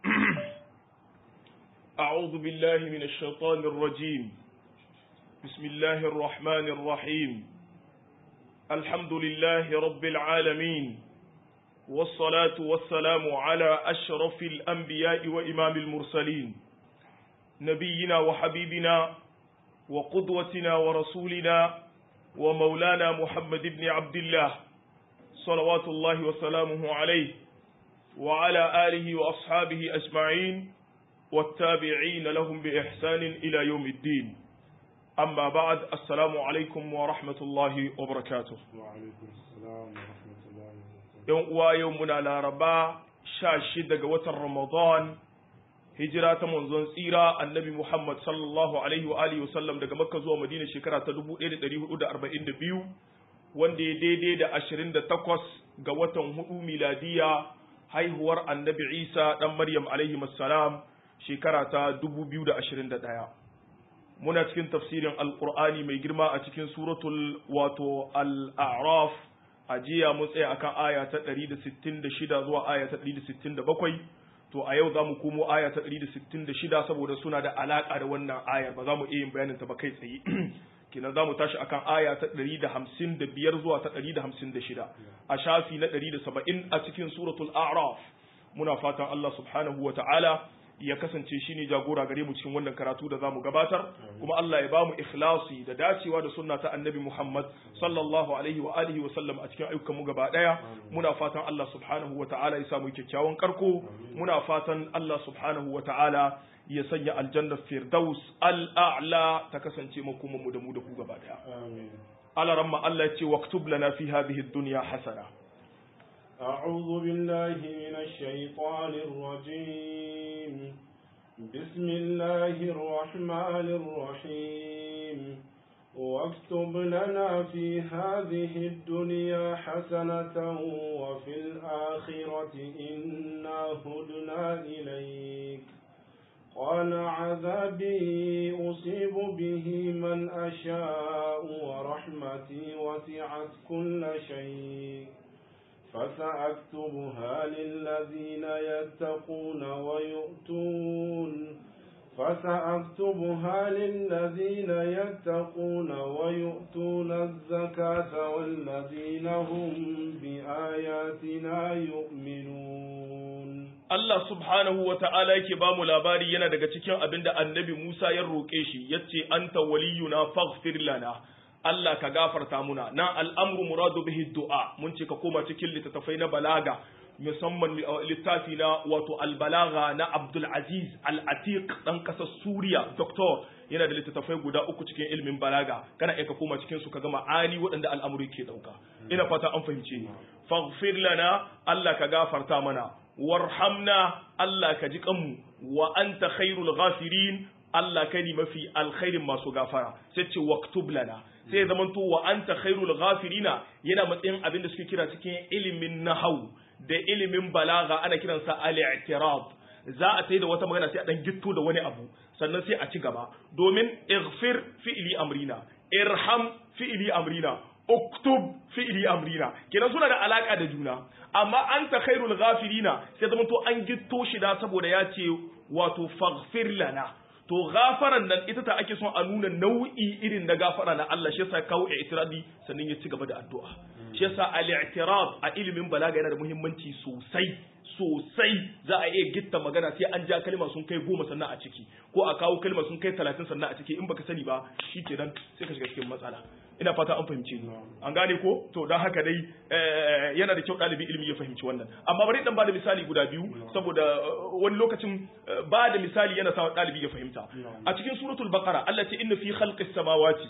أعوذ بالله من الشيطان الرجيم بسم الله الرحمن الرحيم الحمد لله رب العالمين والصلاة والسلام على أشرف الأنبياء وإمام المرسلين نبينا وحبيبنا وقدوتنا ورسولنا ومولانا محمد بن عبد الله صلوات الله وسلامه عليه وعلى آله وأصحابه أجمعين والتابعين لهم بإحسان إلى يوم الدين أما بعد السلام عليكم ورحمة الله وبركاته وعليكم السلام ورحمة الله وبركاته يوم ويومنا لاربا شاشد وتر رمضان hijira ta manzon tsira annabi Muhammad sallallahu alaihi wa alihi wasallam daga Makka zuwa Madina shekara ta 1442 wanda ya daidai da 28 ga watan hudu miladiya haihuwar annabi Isa dan Maryam alaihi salam shekara ta 2021 muna cikin tafsirin alqur'ani mai girma a cikin suratul wato al-a'raf a jiya mun tsaya akan aya ta 166 zuwa aya ta 167 to a yau za mu komo aya ta 166 saboda suna da alaka da wannan ayar ba za mu iya yin bayanin ta ba kai tsaye kenan za mu tashi akan aya ta 155 zuwa ta 156 a shafi na 170 a cikin suratul a'raf muna fatan Allah subhanahu wa ta'ala ya kasance shine jagora gare mu cikin wannan karatu da zamu gabatar kuma Allah ya bamu ikhlasi da dacewa da sunna ta annabi Muhammad sallallahu alaihi wa alihi wa sallam a cikin ayyukan mu gaba daya muna fatan Allah subhanahu wa ta'ala ya samu kyakkyawan karko muna fatan Allah subhanahu wa ta'ala ya sanya aljanna firdaus al'a'la ta kasance makoman mu da mu da ku gaba daya آمين ala ramma Allah ya ce waktub lana fi hadhihi ad-dunya hasana أعوذ بالله من الشيطان الرجيم بسم الله الرحمن الرحيم واكتب لنا في هذه الدنيا حسنة وفي الآخرة إنا هدنا إليك قال عذابي أصيب به من أشاء ورحمتي وسعت كل شيء فسأكتبها للذين يتقون ويؤتون فسأكتبها للذين يتقون ويؤتون الزكاة والذين هم بآياتنا يؤمنون Allah subhanahu wa ta'ala yake ba mu labari yana daga cikin abin da annabi Musa ya roƙe shi, ya ce, Anta waliyuna faghfir lana, Allah ka gafarta muna, na al'amru muradu bihi du'a, mun ce ka koma cikin littattafai na balaga, musamman littafi na wato albalaga na Abdul Aziz Al-Atiq ɗan ƙasar Suriya, Doktor, yana da littattafai guda uku cikin ilimin balaga, kana iya ka koma cikin su ka gama ani waɗanda al'amuri ke ɗauka. Ina fata an fahimce ni. Faghfir lana, Allah ka gafarta mana, warhamna Allah ka ji kanmu wa anta khairul ghafirin Allah kai ne mafi alkhairin masu gafara sai ce waktub lana sai ya zamanto wa anta khairul ghafirina yana matsayin abin da suke kira cikin ilimin nahau da ilimin balaga ana kiransa al-i'tirab za a tai da wata magana sai a dan gitto da wani abu sannan sai a ci gaba domin ighfir fi'li amrina irham fi'li amrina uktub fi'li amrina kenan suna da alaka da juna amma anta khairul ghafirina sai zama to an gitto shi da saboda ya ce wato faghfir lana to gafaran nan ita ta ake son a nuna nau'i irin na gafara na Allah shi yasa kawo i'tiradi sannan ya ci gaba da addu'a shi yasa al-i'tirad a ilimin balaga yana da muhimmanci sosai sosai za a iya gitta magana sai an ja kalma sun kai goma sannan a ciki ko a kawo kalma sun kai talatin sannan a ciki in baka sani ba shi kenan sai ka shiga cikin matsala ina fata an fahimce ni an gane ko to don haka dai yana da kyau ɗalibin ilimi ya fahimci wannan amma bari dan bada misali guda biyu saboda wani lokacin ba da misali yana sa ɗalibi ya fahimta a cikin suratul baqara Allah ce inna fi khalqis samawati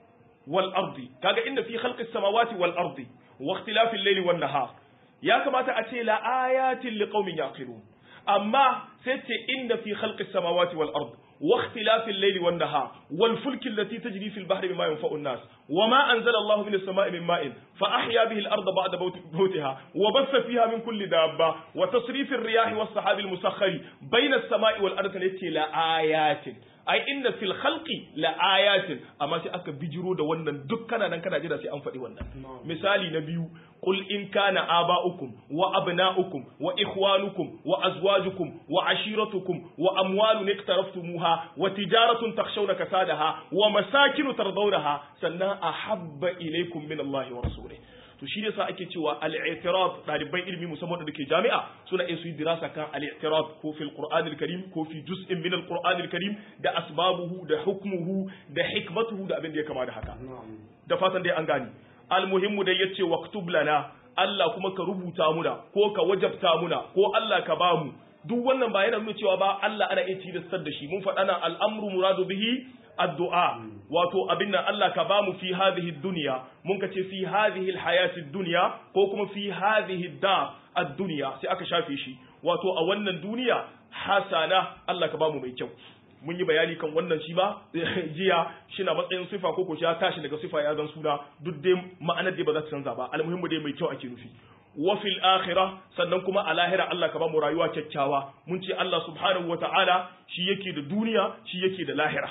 wal ardi kaga inna fi khalqis samawati wal ardi wa ikhtilafil layli wan nahar ya kamata a ce la ayatin liqaumin yaqilun amma sai ce inna fi khalqis samawati wal ardi واختلاف الليل والنهار والفلك التي تجري في البحر بما ينفع الناس وما أنزل الله من السماء من ماء فأحيا به الأرض بعد موتها وبث فيها من كل دابة وتصريف الرياح والسحاب المسخر بين السماء والأرض التي لآيات ai inna fil khalqi la ayatin amma sai aka bijiro da wannan duk kana nan kana jira sai an faɗi wannan misali na biyu قل إن كان آباؤكم وأبناؤكم وإخوانكم وأزواجكم وعشيرتكم وأموال اقترفتموها وتجارة تخشون كسادها ومساكن ترضونها سنا أحب إليكم من الله ورسوله to shi yasa ake cewa al-i'tirad daliban ilimi musamman da ke jami'a suna iya su yi dirasa kan al-i'tirad ko fil qur'an al-karim ko fi juz'in min al-qur'an al-karim da asbabuhu da hukmuhu da hikmatuhu da abin da ya kama da haka da fatan dai an gani almuhimmu dai yace waktub lana Allah kuma ka rubuta muna ko ka wajabta muna ko Allah ka bamu duk wannan ba yana nuna cewa ba Allah ana iya tilastar da shi mun faɗa na al'amru muradu bihi addu'a wato abin nan Allah ka bamu fi hadhihi dunya mun ka ce fi hadhihi alhayati dunya ko kuma fi hadhihi dar ad-dunya sai aka shafe shi wato a wannan duniya hasana Allah ka bamu mai kyau mun yi bayani kan wannan shi ba jiya shi na matsayin sifa ko ko ya tashi daga sifa ya zan suna duk dai ma'anar dai ba za ta canza ba almuhimmu dai mai kyau ake nufi wa fil akhirah sannan kuma a lahira Allah ka ba mu rayuwa kyakkyawa mun ce Allah subhanahu wata'ala shi yake da duniya shi yake da lahira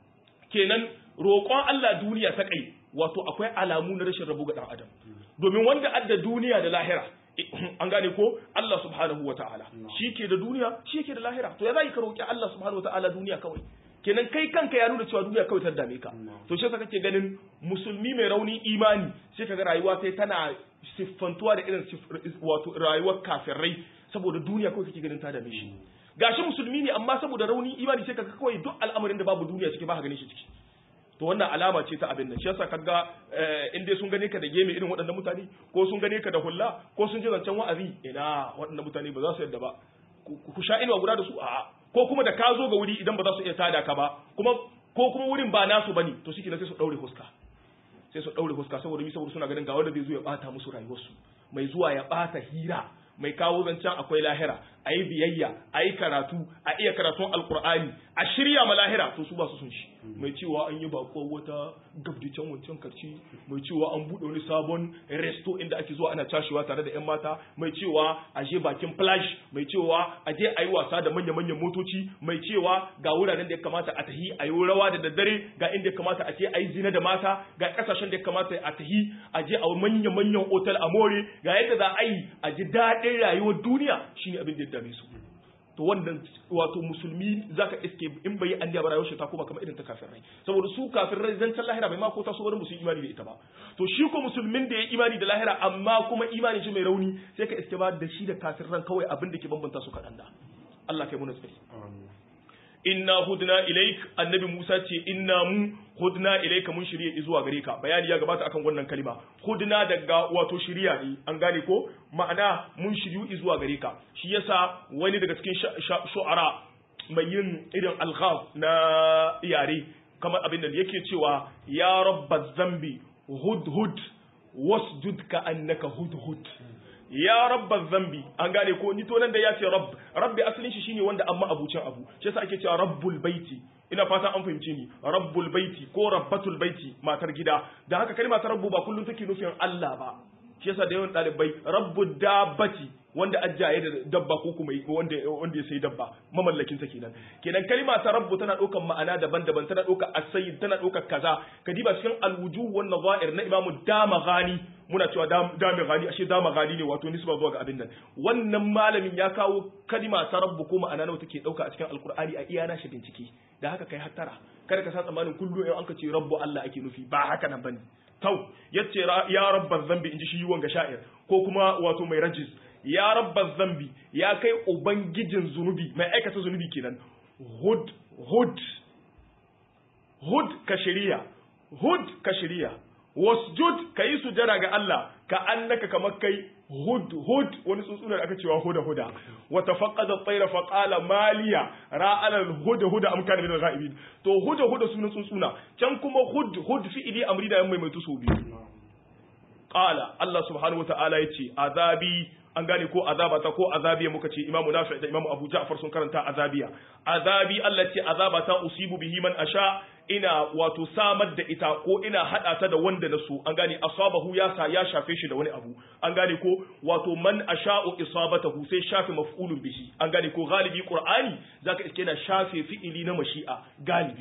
kenan roƙon Allah duniya ta kai wato akwai alamu na rashin rabu ga dan adam domin wanda adda duniya da lahira an gane ko Allah subhanahu wa ta'ala shi ke da duniya shi ke da lahira to ya za ka roƙi Allah subhanahu wa ta'ala duniya kawai kenan kai kanka ya nuna cewa duniya kawai ta dame ka to shi kake ganin musulmi mai rauni imani sai kaga rayuwa sai tana siffantuwa da irin wato rayuwar kafirai saboda duniya kawai kake ganin ta dame shi gashi musulmi ne amma saboda rauni imani sai kaga kawai duk al'amarin da babu duniya ciki ba ka ganin shi ciki to wannan alama ce ta abin nan shi yasa kaga in dai sun gane ka da geme irin waɗannan mutane ko sun gane ka da hulla ko sun ji zancen wa'azi ina waɗannan mutane ba za su yadda ba ku sha inuwa guda da su a'a ko kuma da ka zo ga wuri idan ba za su iya tada ka ba kuma ko kuma wurin ba nasu bane to shi sai su daure huska sai su daure huska saboda mi saboda suna ganin ga wanda zai zo ya bata musu rayuwarsu mai zuwa ya bata hira mai kawo zancen akwai lahira a yi biyayya a yi karatu a iya karatun alkur'ani a shirya ma lahira to su ba su sun shi mai cewa an yi bako wata gabdicen wancan karci mai cewa an buɗe wani sabon resto inda ake zuwa ana cashewa tare da 'yan mata mai cewa a je bakin flash mai cewa a je a yi wasa da manya-manyan motoci mai cewa ga wuraren da ya kamata a tahi a yi rawa da daddare ga inda ya kamata a ce a yi zina da mata ga kasashen da ya kamata a tahi a je a manya-manyan otal a more ga yadda za a yi a ji daɗin rayuwar duniya shine abin da ya dame su to wannan wato musulmi zaka iske in bai an ba rayuwar shi ta koma kamar irin ta kafirai saboda su kafirai zan san lahira bai ma ko ta so wani musu imani da ita ba to shi ko musulmin da ya imani da lahira amma kuma imanin shi mai rauni sai ka iske ba da shi da kafiran kawai abin da ke bambanta su kaɗan da Allah kai mu nasiri inna hudna ilaik annabi Musa ce inna mu hudna ilaika mun shirye zuwa gare ka bayani ya gabata akan wannan kalima hudna daga wato shiriya ne an gane ko ma'ana mun shiryu zuwa gare ka shi yasa wani daga cikin shu'ara mai yin irin alghab na yare kamar abin da yake cewa ya rabba zambi hudhud wasjud ka annaka hudhud ya rabba zambi an gane ko ni to nan da ya ce rabb rabbi asalin shi shine wanda amma abucin abu shi yasa ake cewa rabbul baiti ina fata an fahimce ni rabbul baiti ko rabbatul baiti matar gida da haka kalma ta rabbu ba kullum take nufin Allah ba shi yasa da yawan dalibai rabbud dabbati wanda ajaye da dabba ko kuma wanda wanda ya sayi dabba mamallakin sa kenan kenan kalma ta rabbu tana ɗaukar ma'ana daban-daban tana ɗaukar asayyid tana ɗaukar kaza kadiba cikin alwujuh wan nazair na imamu damaghani muna cewa damaghani ashe damaghani ne wato nisba zuwa ga abin nan wannan malamin ya kawo kalma ta rabbu ko ma'ana nawa take ɗauka a cikin alqur'ani a iya na shi bincike da haka kai hattara kada ka sa tsammanin kullu in an ka ce rabbu Allah ake nufi ba haka nan bane tau yace ya rabbar zambi inji shi wanga sha'ir ko kuma wato mai rajis ya rabbar zambi ya kai ubangijin zunubi mai aikata zunubi kenan hud hud hud ka shari'a hud ka shari'a wasjud ka yi sujada ga Allah ka annaka kamar kai hud hud wani tsuntsunar aka cewa huda huda wa tafaqqada at-tayra fa qala maliya ra'ala al-huda huda am kana min al-ghaibin to huda huda sunan tsuntsuna can kuma hud hud fi'ili amri da mai mai tuso biyu qala Allah subhanahu wa ta'ala yace azabi an gane ko azabata ko azabiya muka ce imamu nafi da imamu abu ja'far sun karanta azabiya azabi Allah ce azabata usibu bihi man asha ina wato samar da ita ko ina hada ta da wanda na so an gane asabahu ya sa ya shafe shi da wani abu an gane ko wato man asha'u isabatahu sai shafe maf'ulun bihi an gane ko galibi qur'ani zaka iske na shafe fi'ili na mashi'a galibi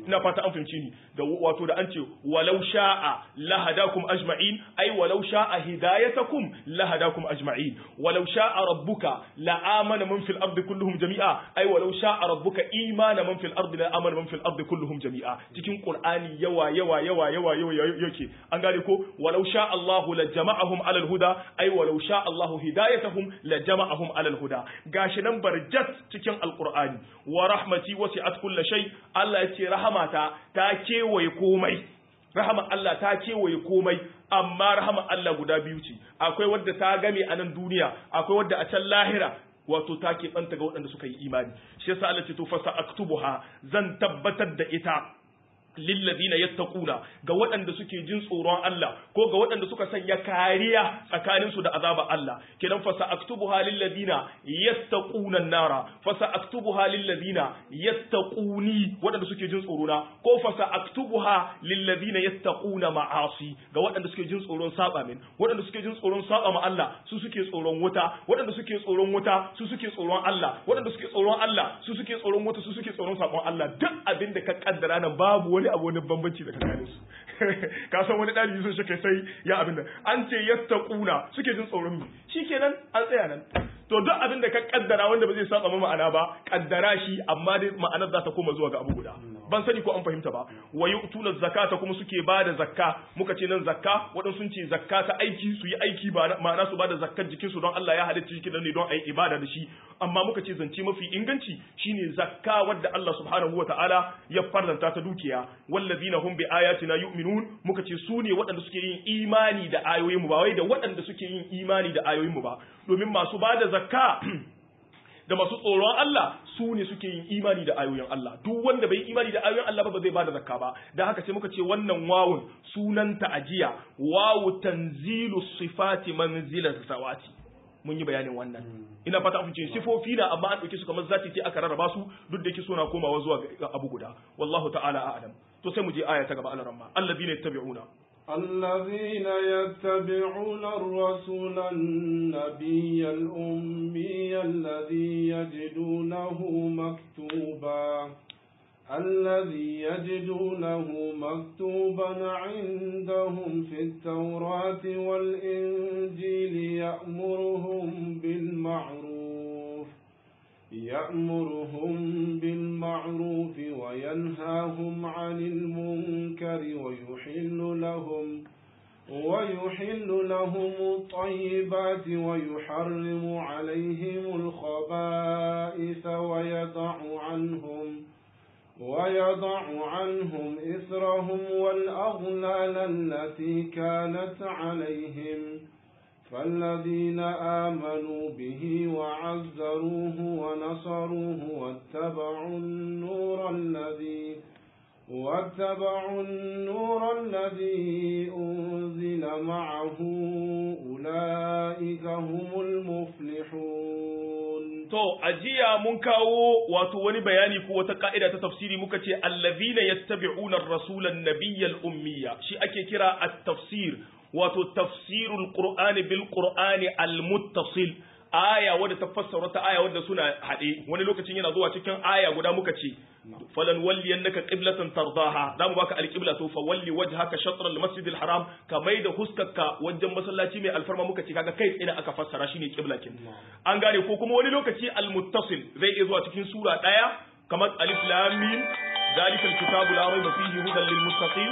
ina fata an fahimci ni da wato da an ce walau sha'a lahadakum ajma'in ai walau sha'a hidayatakum lahadakum ajma'in walau sha'a rabbuka la amana man fil ardi kulluhum jami'a ai walau sha'a rabbuka imana man fil ardi la amana man fil ardi kulluhum jami'a cikin qur'ani yawa yawa yawa yawa yawa yake an gane ko walau sha'a Allahu la jama'ahum ala al-huda ai walau sha'a Allahu hidayatahum la jama'ahum ala al-huda gashi nan barjat cikin alqur'ani wa rahmati wasi'at kulli shay Allah ya ce rahamata ta kewaye komai rahama Allah ta kewaye komai amma rahama Allah guda biyu ce akwai wadda ta game a nan duniya akwai wadda a can lahira wato ta keɓanta ga waɗanda suka yi imani shi yasa Allah ce to fasa aktubuha zan tabbatar da ita lillazina yattaquna ga waɗanda suke jin tsoron Allah ko ga waɗanda suka sanya kariya tsakanin su da azaba Allah kidan fa sa'aktubuha lillazina yattaquna an-nara fa sa'aktubuha lillazina yattaquni waɗanda suke jin tsoro na ko fa sa'aktubuha lillazina yattaquna ma'asi ga waɗanda suke jin tsoron saba min waɗanda suke jin tsoron saba ma Allah su suke tsoron wuta waɗanda suke tsoron wuta su suke tsoron Allah waɗanda suke tsoron Allah su suke tsoron wuta su suke tsoron sabon Allah duk abin da ka kaddara nan babu wani abu wani bambanci da tsakanin su ka san wani ɗalibi sun shi sai ya abin da an ce yattaquna suke jin tsoron mi shikenan an tsaya nan to duk abin da ka kaddara wanda ba zai saba ma ma'ana ba kaddara shi amma dai ma'anar za ta koma zuwa ga abu guda ban sani ko an fahimta ba wa yu'tuna zakata kuma suke bada zakka muka ce nan zakka waɗansu sun ce zakka ta aiki su yi aiki ba ma'ana su bada zakkar jikin su don Allah ya halitta jikin ne don ayi ibada da shi amma muka ce zance mafi inganci shine zakka wadda Allah subhanahu wata'ala ya farlanta ta dukiya wallazina hum bi ayatina yu'minun muka ce su ne waɗanda suke yin imani da ayoyin mu ba wai da waɗanda suke yin imani da ayoyin mu ba domin masu bada zakka da masu tsoron Allah su ne suke yin imani da ayoyin Allah duk wanda bai imani da ayoyin Allah ba ba zai bada zakka ba dan haka sai muka ce wannan wawun sunanta ajiya wawu tanzilu sifati manzila sawati mun yi bayanin wannan ina fata an fice sifofi na amma an dauke su kamar zati ce aka rarraba su duk da yake suna komawa zuwa ga abu guda wallahu ta'ala a'lam to sai mu je aya ta gaba alaramma alladhina yattabi'una الذين يتبعون الرسول النبي الأمي الذي يجدونه مكتوبا الذي يجدونه مكتوبا عندهم في التوراة والإنجيل يأمرهم بالمعروف يأمرهم بالمعروف وينهاهم عن المنكر ويحل لهم ويحل لهم الطيبات ويحرم عليهم الخبائث ويضع عنهم ويضع عنهم إثرهم والأغلال التي كانت عليهم فالذين آمنوا به وعزروه ونصروه واتبعوا النور الذي واتبعوا النور الذي أنزل معه أولئك هم المفلحون To, ajiya mun kawo wato wani bayani ko wata ka'ida ta tafsiri muka ce, allazina yattabi'una rasulan nabiyyal ummiya, shi ake kira at-tafsir, wato tafsirul Qur'ani bil Qur'ani al-muttasil, aya wadda ta fassara ta aya wadda suna haɗe, wani lokacin yana zuwa cikin aya guda muka ce, falan walli yannaka qiblatan tardaha za mu baka alqibla to fa walli wajhaka shatr al-masjid al-haram ka mai da huskarka wajen masallaci mai alfarma muka ce kaga kai tsaye aka fassara shine qibla kin an gane ko kuma wani lokaci al-muttasil zai iya zuwa cikin sura daya kamar alif lam mim ذلك الكتاب لا ريب فيه هدى للمتقين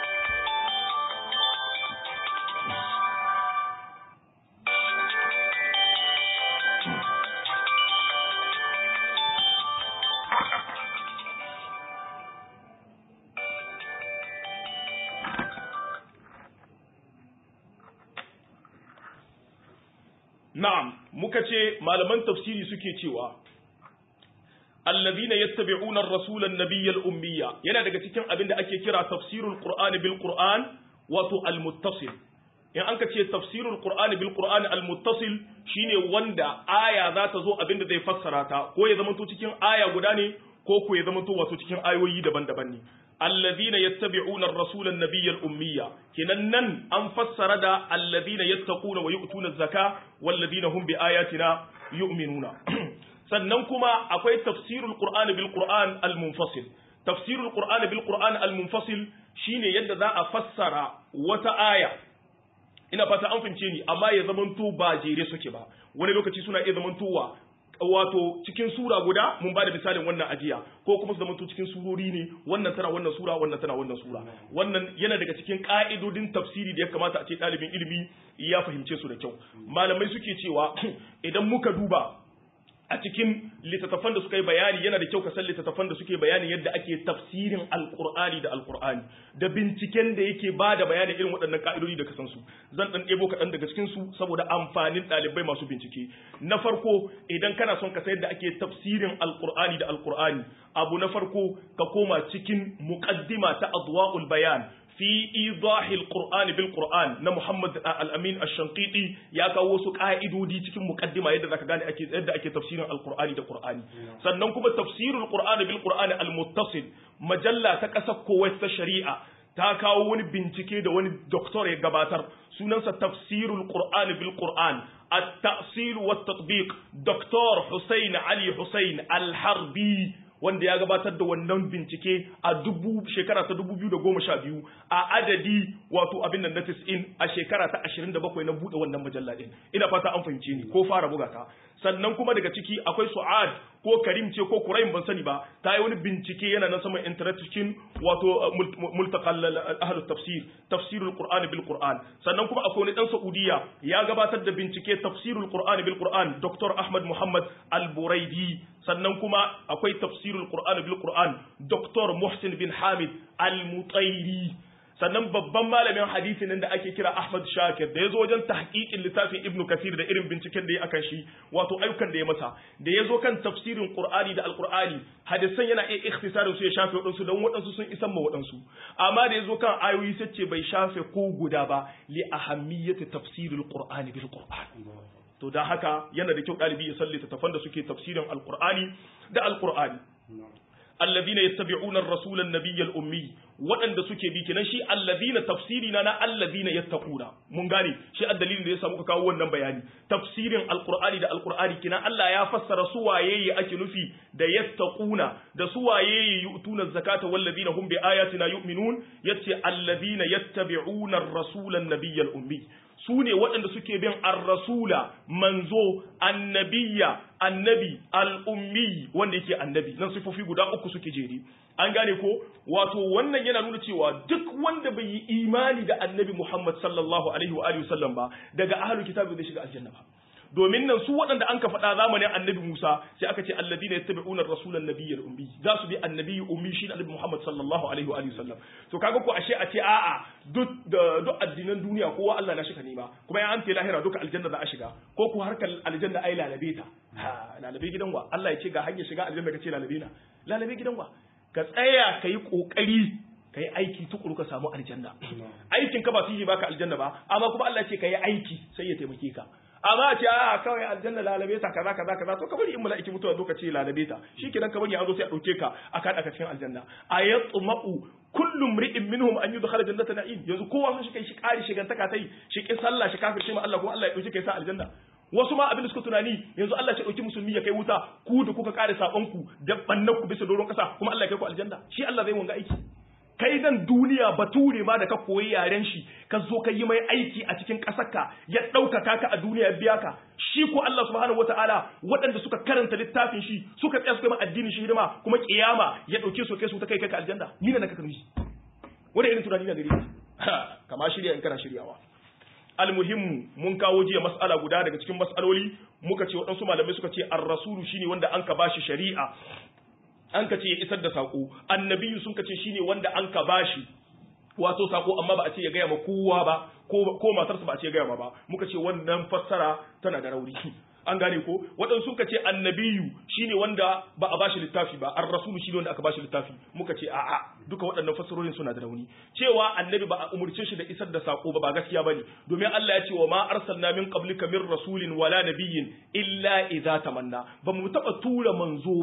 Na'am, muka ce malaman tafsiri suke cewa, Allazina yattabi'una ar-rasula an-nabiyya al-ummiyya yana daga cikin abin da ake kira tafsirul Qur'ani bil Qur'an wato al-muttasil. In an ka ce tafsirul Qur'ani bil Qur'ani al-muttasil shine wanda aya za ta zo abin da zai fassara ta ko ya zamanto cikin aya guda ne ko ko ya zamanto wato cikin ayoyi daban-daban ne. الذين يتبعون الرسول النبي الأمية كنن أن فسر دا الذين يتقون ويؤتون الزكاة والذين هم بآياتنا يؤمنون sannan kuma akwai tafsirul qur'an bil qur'an al munfasil tafsirul qur'ani bil qur'an al munfasil shine yadda za a fassara wata aya ina fata an fahimce ni amma ya zamanto ba jere suke ba wani lokaci suna iya zamantowa wato cikin sura guda mun bada misalin wannan ajiya ko kuma su zamanto cikin surori ne wannan tana wannan sura wannan tana wannan sura wannan yana daga cikin ka'idodin tafsiri da ya kamata a ce ɗalibin ilimi ya fahimce su da kyau malamai suke cewa idan muka duba a cikin littattafan da suka yi bayani yana da kyau ka san littattafan da suke bayani yadda ake tafsirin alkur'ani da alkur'ani da binciken da yake ba da bayani irin waɗannan ka'idodi da ka san su zan ɗan ɗebo kaɗan daga cikin su saboda amfanin ɗalibai masu bincike na farko idan kana son ka san yadda ake tafsirin alkur'ani da alkur'ani abu na farko ka koma cikin muqaddima ta adwa'ul bayan fi idahil qur'an bil qur'an na Muhammad al-Amin ash-Shanqiti ya kawo wasu ka'idodi cikin muqaddima yadda zaka gane ake yadda ake tafsirin al-Qur'ani da Qur'ani sannan kuma tafsirul qur'an bil qur'an al-muttasil majalla ta kasar Kuwait ta shari'a ta kawo wani bincike da wani doktor ya gabatar sunansa tafsirul qur'an bil qur'an at-ta'sil wa at-tatbiq Dr. Hussein Ali Hussein al-Harbi wanda ya gabatar da wannan bincike a dubu shekara ta dubu biyu da goma sha biyu a adadi wato abin nan na tis'in a shekara ta ashirin da bakwai na buɗe wannan majalla ɗin ina fata an fahimce ni ko fara buga ta sannan kuma daga ciki akwai su'ad ko karim ce ko kuraim ban sani ba ta yi wani bincike yana na saman internet cikin wato multaqal ahlus tafsir tafsirul qur'ani bil qur'an sannan kuma akwai wani dan saudiya ya gabatar da bincike tafsirul qur'ani bil qur'an dr ahmad muhammad al-buraidi sannan kuma akwai tafsirul qur'ani bil qur'an dr muhsin bin hamid al-mutairi sannan babban malamin hadisi nan da ake kira Ahmad Shakir da ya zo wajen tahqiqin littafin Ibn Kathir da irin binciken da ya akan shi wato ayyukan da ya masa da ya zo kan tafsirin Qur'ani da Al-Qur'ani hadisan yana iya ikhtisarin su ya shafe wadansu don wadansu sun isan ma wadansu amma da ya zo kan ayoyi sai ce bai shafe ko guda ba li ahammiyati tafsiril Qur'ani bil Qur'an to dan haka yana da kyau dalibi ya sallita tafan da suke tafsirin Al-Qur'ani da Al-Qur'ani الذين يتبعون الرسول النبي الأمي waɗanda suke bi kenan shi allazina tafsiri na na allazina yattaquna mun gane shi a dalilin da ya samu ka kawo wannan bayani tafsirin alqur'ani da alqur'ani kenan Allah ya fassara su waye ake nufi da yattaquna da su waye yu'tuna zakata wallazina hum bi ayatina yu'minun yace allazina yattabi'una ar-rasula an-nabiyyal ummi su ne waɗanda suke bin ar-rasula manzo annabiyya annabi al-ummi wanda yake annabi nan sifofi guda uku suke jeri an gane ko wato wannan yana nuna cewa duk wanda bai yi imani da annabi Muhammad sallallahu alaihi wa alihi wasallam ba daga ahlul kitab bai shiga aljanna ba domin nan su waɗanda an ka faɗa zamanin annabi Musa sai aka ce alladina yattabi'una ar-rasula an-nabiyyal ummi za su bi annabi ummi shi annabi Muhammad sallallahu alaihi wa alihi wasallam to kaga ko ashe a ce a'a duk duk addinan duniya kowa Allah na shiga nema kuma ya an ce lahira duka aljanna za a shiga ko ko harkar aljanna ai lalabe ta ha lalabe gidan wa Allah ya ce ga hanyar shiga aljanna kace lalabe na lalabe gidan wa ka tsaya ka yi ƙoƙari ka yi aiki tukuru ka samu aljanna aikin ka ba su yi baka aljanna ba amma kuma Allah ce ka yi aiki sai ya taimake ka amma a ce a kawai aljanna lalabe ta kaza kaza kaza to ka bari in mala'iki mutuwa zo ka ce lalabe ta shikenan ka bari an zo sai a dauke ka a kada ka cikin aljanna ayatma'u kullu mri'in minhum an yudkhala jannata na'im yanzu kowa sun shi kai shi kari shigantaka tai shi kin sallah shi kafirce ma Allah kuma Allah ya dauke kai sa aljanna wasu ma abin da suka tunani yanzu Allah ya dauki musulmi ya kai wuta ku da kuka kare sakon ku da bannan ku bisa doron kasa kuma Allah ya kai ku aljanna shi Allah zai wanga aiki kai dan duniya bature ma da ka koyi yaren shi ka zo ka yi mai aiki a cikin ƙasarka ya ɗaukaka ka a duniya ya biya ka shi ko Allah subhanahu wataala waɗanda suka karanta littafin shi suka tsaya suka yi addinin shi hidima kuma kiyama ya ɗauke su kai su ta kai kai ka aljanna ni ne na ka karbi wanda irin tunani na gare ni kama shirya in kana shiryawa almuhimmu mun kawo jiya mas'ala guda daga cikin mas'aloli muka ce waɗansu malamai suka ce ar-rasulu shine wanda an ka bashi shari'a an ka ce ya isar da sako annabiyu sun ka ce shine wanda an ka bashi wato sako amma ba a ce ya gaya ma kowa ba ko matarsa ba a ce ya gaya ma ba muka ce wannan fassara tana da rauni an gane ko waɗansu suka ce annabiyu shine wanda ba a bashi littafi ba ar rasulu shine wanda aka bashi littafi muka ce a'a duka waɗannan fassarorin suna da rauni cewa annabi ba a umurce shi da isar da sako ba ba gaskiya bane domin Allah ya ce wa ma arsalna min qablika min rasulin wala nabiyyin illa idza tamanna ba mu taba tura manzo ba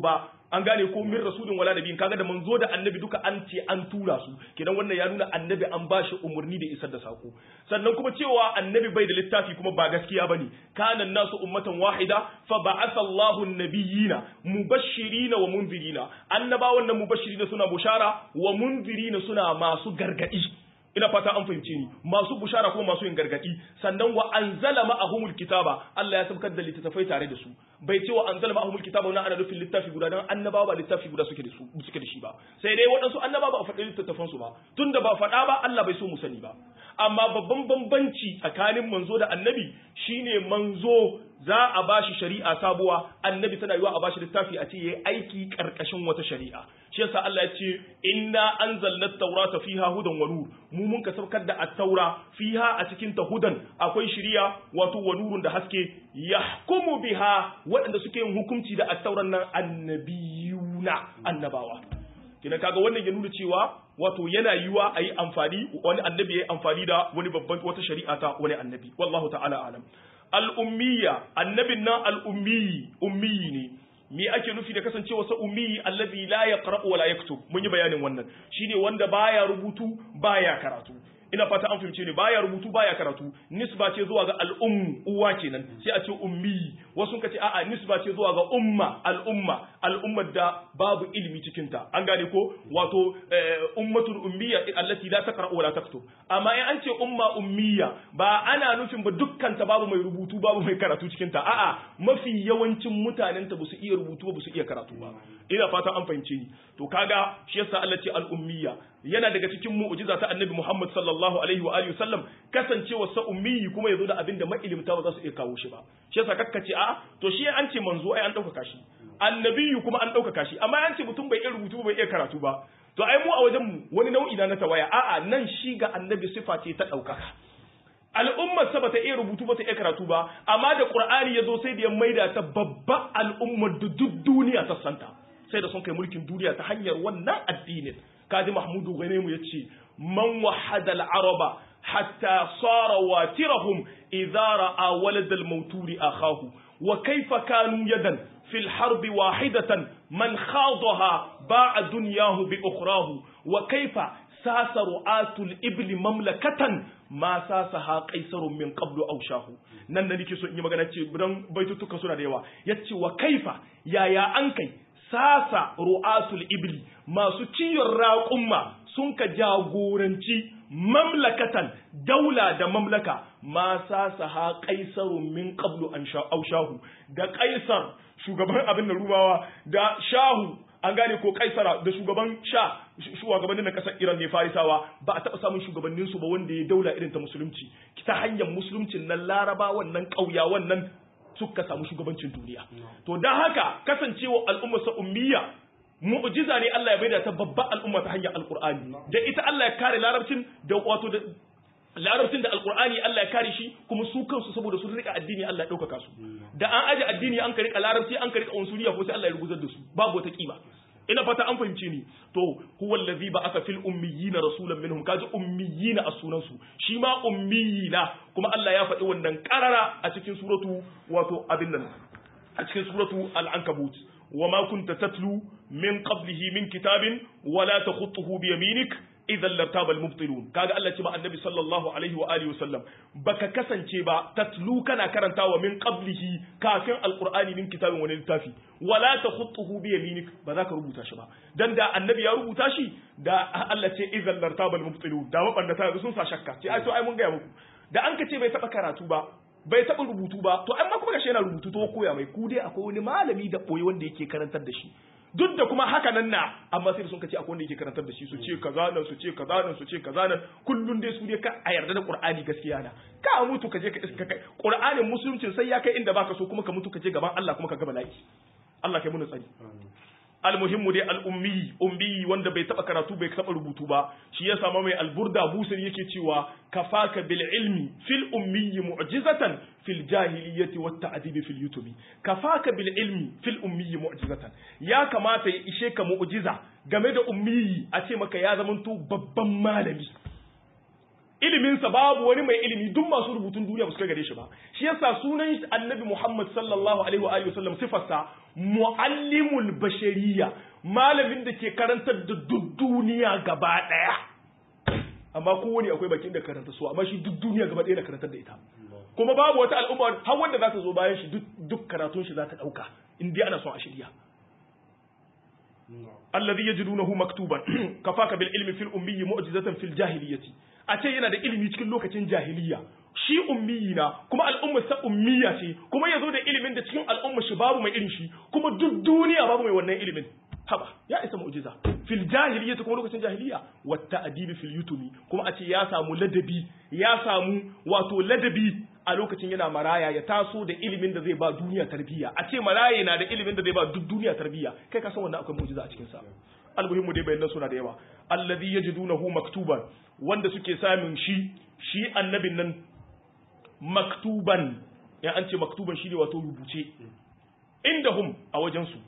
an gane ko min rasulin wala nabiyin kaga da manzo da annabi duka an ce an tura su kenan wannan ya nuna annabi an bashi umurni da isar da sako sannan kuma cewa annabi bai da littafi kuma ba gaskiya bane kana nasu ummatan wahida fa ba'atha Allahu an-nabiyina mubashshirina wa munzirina annabawan nan mubashshirina suna bushara wa munzirina suna masu gargadi ina fata an fahimce ni masu bushara kuma masu yin gargadi sannan wa anzala ma'ahumul kitaba Allah ya sabkar da littattafai tare da su bai ce wa anzala ma'ahumul kitaba wannan ana nufin littafi guda dan annabawa ba littafi guda suke da su suke da shi ba sai dai waɗansu annabawa ba a faɗi littattafan su ba tunda ba faɗa ba Allah bai so mu sani ba amma babban bambanci tsakanin manzo da annabi shine manzo za a bashi shari'a sabuwa annabi tana yiwa a bashi littafi a ce yayi aiki karkashin wata shari'a shi yasa Allah ya ce inna anzalna at-taurata fiha hudan wa nur mu mun ka saukar da at-taura fiha a cikin ta hudan akwai shari'a wato wa nurun da haske yahkumu biha waɗanda suke yin hukunci da at-tauran nan annabiyuna annabawa kina kaga wannan ya nuna cewa wato yana yiwa a yi amfani wani annabi ya yi amfani da wani babban wata shari'a ta wani annabi wallahu ta'ala alam al'ummiya annabin nan al'ummiyi ummiyi ne me ake nufi da kasancewa sa ummiyi allazi la yaqra'u wa la yaktub mun yi bayanin wannan shine wanda baya rubutu baya karatu ina fata an fahimce ne baya rubutu baya karatu nisba ce zuwa ga al'ummu uwa kenan sai a ce ummi wasu ka ce a'a nisba ce zuwa ga umma al'umma al'ummar da babu ilimi cikin ta an gane ko wato ummatul ummiya allati la taqra wa la taktub amma in an ce umma ummiya ba ana nufin ba dukkan ta babu mai rubutu babu mai karatu cikin ta a'a mafi yawancin mutanen ta basu iya rubutu ba su iya karatu ba ina fata an fahimce ni to kaga shi yasa Allah ce al-ummiya yana daga cikin mu'jiza ta annabi Muhammad sallallahu alaihi wa alihi sallam kasancewa sa ummi kuma yazo da abin da mailimta ba za su iya kawo shi ba shi yasa kakkace a to shi an ce manzo ai an dauka shi annabiyu kuma an dauka shi amma an ce mutum bai iya rubutu bai iya karatu ba to ai mu a wajen mu wani nau'i na tawaya a'a nan shi ga annabi sifa ce ta daukaka al'ummar sa bata iya rubutu bata iya karatu ba amma da qur'ani yazo sai da ya maida ta babba al'ummar da duk duniya ta santa sai da sun kai mulkin duniya ta hanyar wannan addinin kaji mahmudu ghanemu yace man wahada al-araba hatta sara watirahum idza ra'a walad al-mawturi akahu wa kayfa kanu yadan fil harb wahidatan man khadaha ba'a dunyahu bi ukhrahu wa kayfa sasa ru'atul ibli mamlakatan ma sasaha qaisarun min qablu aw shahu nan da nake so in yi magana ce dan baitutuka suna da yawa yace wa kaifa yaya an kai sasa ru'atul ibli masu ciyon raƙumma sun ka jagoranci mamlakatan daula da mamlaka ma sasa ha kaisarun min qablu an shahu da kaisar shugaban abin da rubawa da shahu an gane ko kaisara da shugaban sha shugabannin na kasar Iran ne farisawa ba a taɓa samun shugabannin su ba wanda ya daula irin ta musulunci ta hanyar musuluncin nan laraba wannan ƙauya wannan suka samu shugabancin duniya to dan haka kasancewa al'ummar sa ummiya mu'jiza ne Allah ya baida ta babban al'umma ta hanyar alqur'ani da ita Allah ya kare larabcin da wato da larabcin da alqur'ani Allah ya kare shi kuma su kansu saboda sun rika addini Allah ya ɗaukaka su da an aje addini an ka rika larabci an ka rika unsuriya ko sai Allah ya ruguzar da su babu wata kiba ina fata an fahimce ni to huwa allazi ba'atha fil ummiyina rasulan minhum kaji ummiyina a sunan su shi ma ummiyina kuma Allah ya faɗi wannan karara a cikin suratu wato abin nan a cikin suratu al-ankabut وما كنت تتلو من قبله من كتاب ولا تخطه بيمينك إذا لارتاب المبطلون كاغا الله تبا النبي صلى الله عليه وآله وسلم بك كسن تبا تتلو كان كرنتا ومن قبله كافر القرآن من كتاب ونلتافي ولا تخطه بيمينك بذاك ربوتا شبا دان دا النبي يا ربوتا شي دا الله تي إذا لارتاب المبطلون دا مبنتا سن سا شكا تي أي تو أي mun gaya muku da an ka ce bai taba karatu ba bai taɓa rubutu ba to amma kuma gashi yana rubutu to koya mai ku dai akwai wani malami da ɓoye wanda yake karantar da shi duk da kuma haka nan na amma sai sun kace akwai wanda yake karantar da shi su ce kaza nan su ce kaza nan su ce kaza nan kullun dai su dai ka a yarda da Qur'ani gaskiya na ka mutu ka je ka iska kai Qur'anin musuluncin sai ya kai inda baka so kuma ka mutu ka je gaban Allah kuma ka ga bala'i Allah kai mu tsari almuhimmu dai al'ummi ummi wanda bai taba karatu bai taba rubutu ba shi ya sama mai alburda busir yake cewa kafaka bil ilmi fil ummi mu'jizatan fil jahiliyyati wat ta'dib fil yutubi kafaka bil ilmi fil ummi mu'jizatan ya kamata ya ishe ka mu'jiza game da ummi a ce maka ya zamanto babban malami iliminsa babu wani mai ilimi duk masu rubutun duniya ba su kai gare shi ba shi yasa sunan annabi Muhammad sallallahu alaihi wa alihi wasallam sifarsa muallimul bashariya malamin da ke karantar da duk duniya gaba daya amma kowane akwai bakin da karanta su amma shi duk duniya gaba daya na karantar da ita kuma babu wata al'umma har wanda za ta zo bayan shi duk karatun shi za ta dauka in dai ana son a shirya alladhi yajidunahu maktuban kafaka bil ilmi fil ummi mu'jizatan fil jahiliyyati a ce yana da ilimi cikin lokacin jahiliya shi ummiyi na kuma al'ummar sa ummiya ce kuma yazo da ilimin da cikin al'ummar shi babu mai irin shi kuma duk duniya babu mai wannan ilimin haba ya isa mu'jiza fil jahiliyyati kuma lokacin jahiliya wata adibi fil yutumi kuma a ce ya samu ladabi ya samu wato ladabi a lokacin yana maraya ya taso da ilimin da zai ba duniya tarbiyya a ce maraya na da ilimin da zai ba duk duniya tarbiyya kai ka san wannan akwai mu'jiza a cikin sa almuhimmu dai bayanan suna da yawa alladhi yajidunahu maktuban wanda suke samun shi shi annabin nan maktuban ya an ce maktuban shi ne wato rubuce indahum a wajen su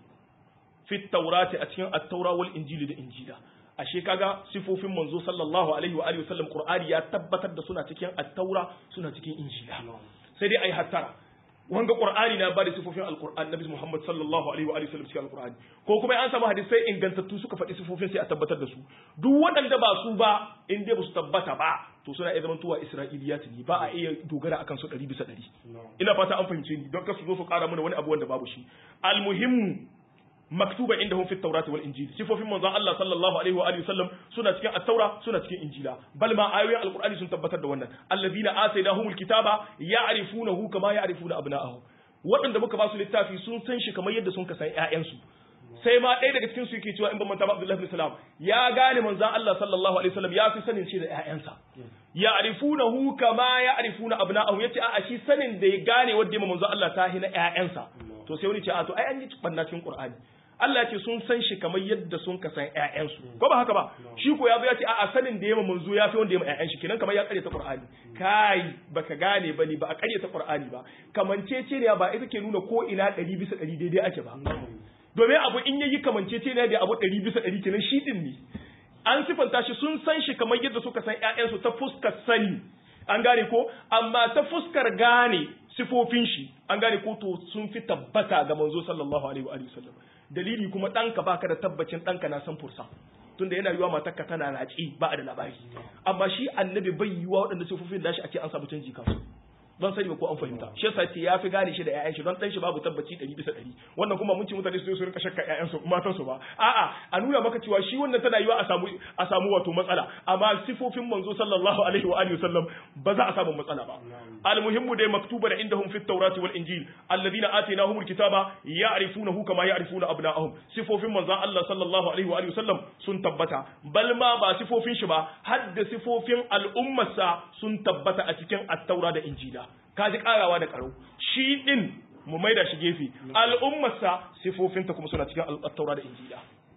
fi taurati a cikin at-taura wal injili da injila ashe kaga sifofin manzo sallallahu alaihi wa alihi wasallam qur'ani ya tabbatar da suna cikin at-taura suna cikin injila sai dai ai hattara wanga qur'ani na bada sifofin alqur'an nabi muhammad sallallahu alaihi wa alihi wasallam cikin alqur'ani ko kuma an samu hadisai ingantattu suka faɗi sifofin sai a tabbatar da su duk waɗanda ba su ba in dai ba su tabbata ba to suna iya zamantowa isra'iliyat ne ba a iya dogara akan su ɗari bisa ɗari ina fata an fahimce ni don kasu zo su ƙara mana wani abu wanda babu shi almuhimmu maktuba indahum fi at wal injil sifofin manzon Allah sallallahu alaihi wa alihi wasallam suna cikin at-taura suna cikin injila bal ma ayoyin alqur'ani sun tabbatar da wannan alladhina atainahumul kitaba ya'rifunahu kama ya'rifuna abna'ahum waɗanda muka ba su littafi sun san shi kamar yadda sun ka san ƴaƴansu sai ma ɗaya daga cikin su yake cewa in ban manta ba Abdullah ibn Salam ya gane manzon Allah sallallahu alaihi wasallam ya fi sanin shi da ƴaƴansa ya'rifunahu kama ya'rifuna abna'ahum yace a shi sanin da ya gane wanda manzon Allah ta hina ƴaƴansa to sai wani ce a to ai an yi banna cikin Qur'ani Allah ce sun san shi kamar yadda sun ka san ƴaƴansu ko ba haka ba shi ko ya zo ya ce a'a sanin da yama manzo ya fi wanda yama ƴaƴan shi kenan kamar ya kare ta Qur'ani kai baka gane bane ba a kare ta Qur'ani ba kamancece ne ba ita ke nuna ko ina ɗari bisa ɗari daidai ake ba domin abu in yayi kamancece ne da abu ɗari bisa ɗari kenan shi din ne an sifanta shi sun san shi kamar yadda suka san ƴaƴansu ta fuskar sani an gane ko amma ta fuskar gane sifofin shi an gane ko to sun fi tabbata ga manzo sallallahu alaihi wa sallam dalili kuma ɗanka baka da tabbacin ɗanka na san fursa tunda yana yiwa matarka tana raci ba a da labari amma shi annabi bai yiwa waɗanda sifofin nashi ake an samu canji kansu don sani ba ko an fahimta shi yasa ce ya fi gane shi da ƴaƴan shi don ɗan shi babu tabbaci ɗari bisa ɗari wannan kuma mun ci mutane su su rinka shakka ƴaƴan su matan su ba a'a a nuna maka cewa shi wannan tana yiwa a samu a samu wato matsala amma sifofin manzo sallallahu alaihi wa alihi wasallam ba za a samu matsala ba almuhimmu dai maktuba da indahum fit tawrati wal injil alladhina atainahumul kitaba ya'rifunahu kama ya'rifuna abna'ahum sifofin manzon Allah sallallahu alaihi wa alihi wasallam sun tabbata bal ma ba sifofin shi ba hadda sifofin al'ummarsa sun tabbata a cikin at-taura da injila kaji karawa da karo shi din mu maida shi gefe al'ummarsa sifofinta kuma suna cikin at-taura da injila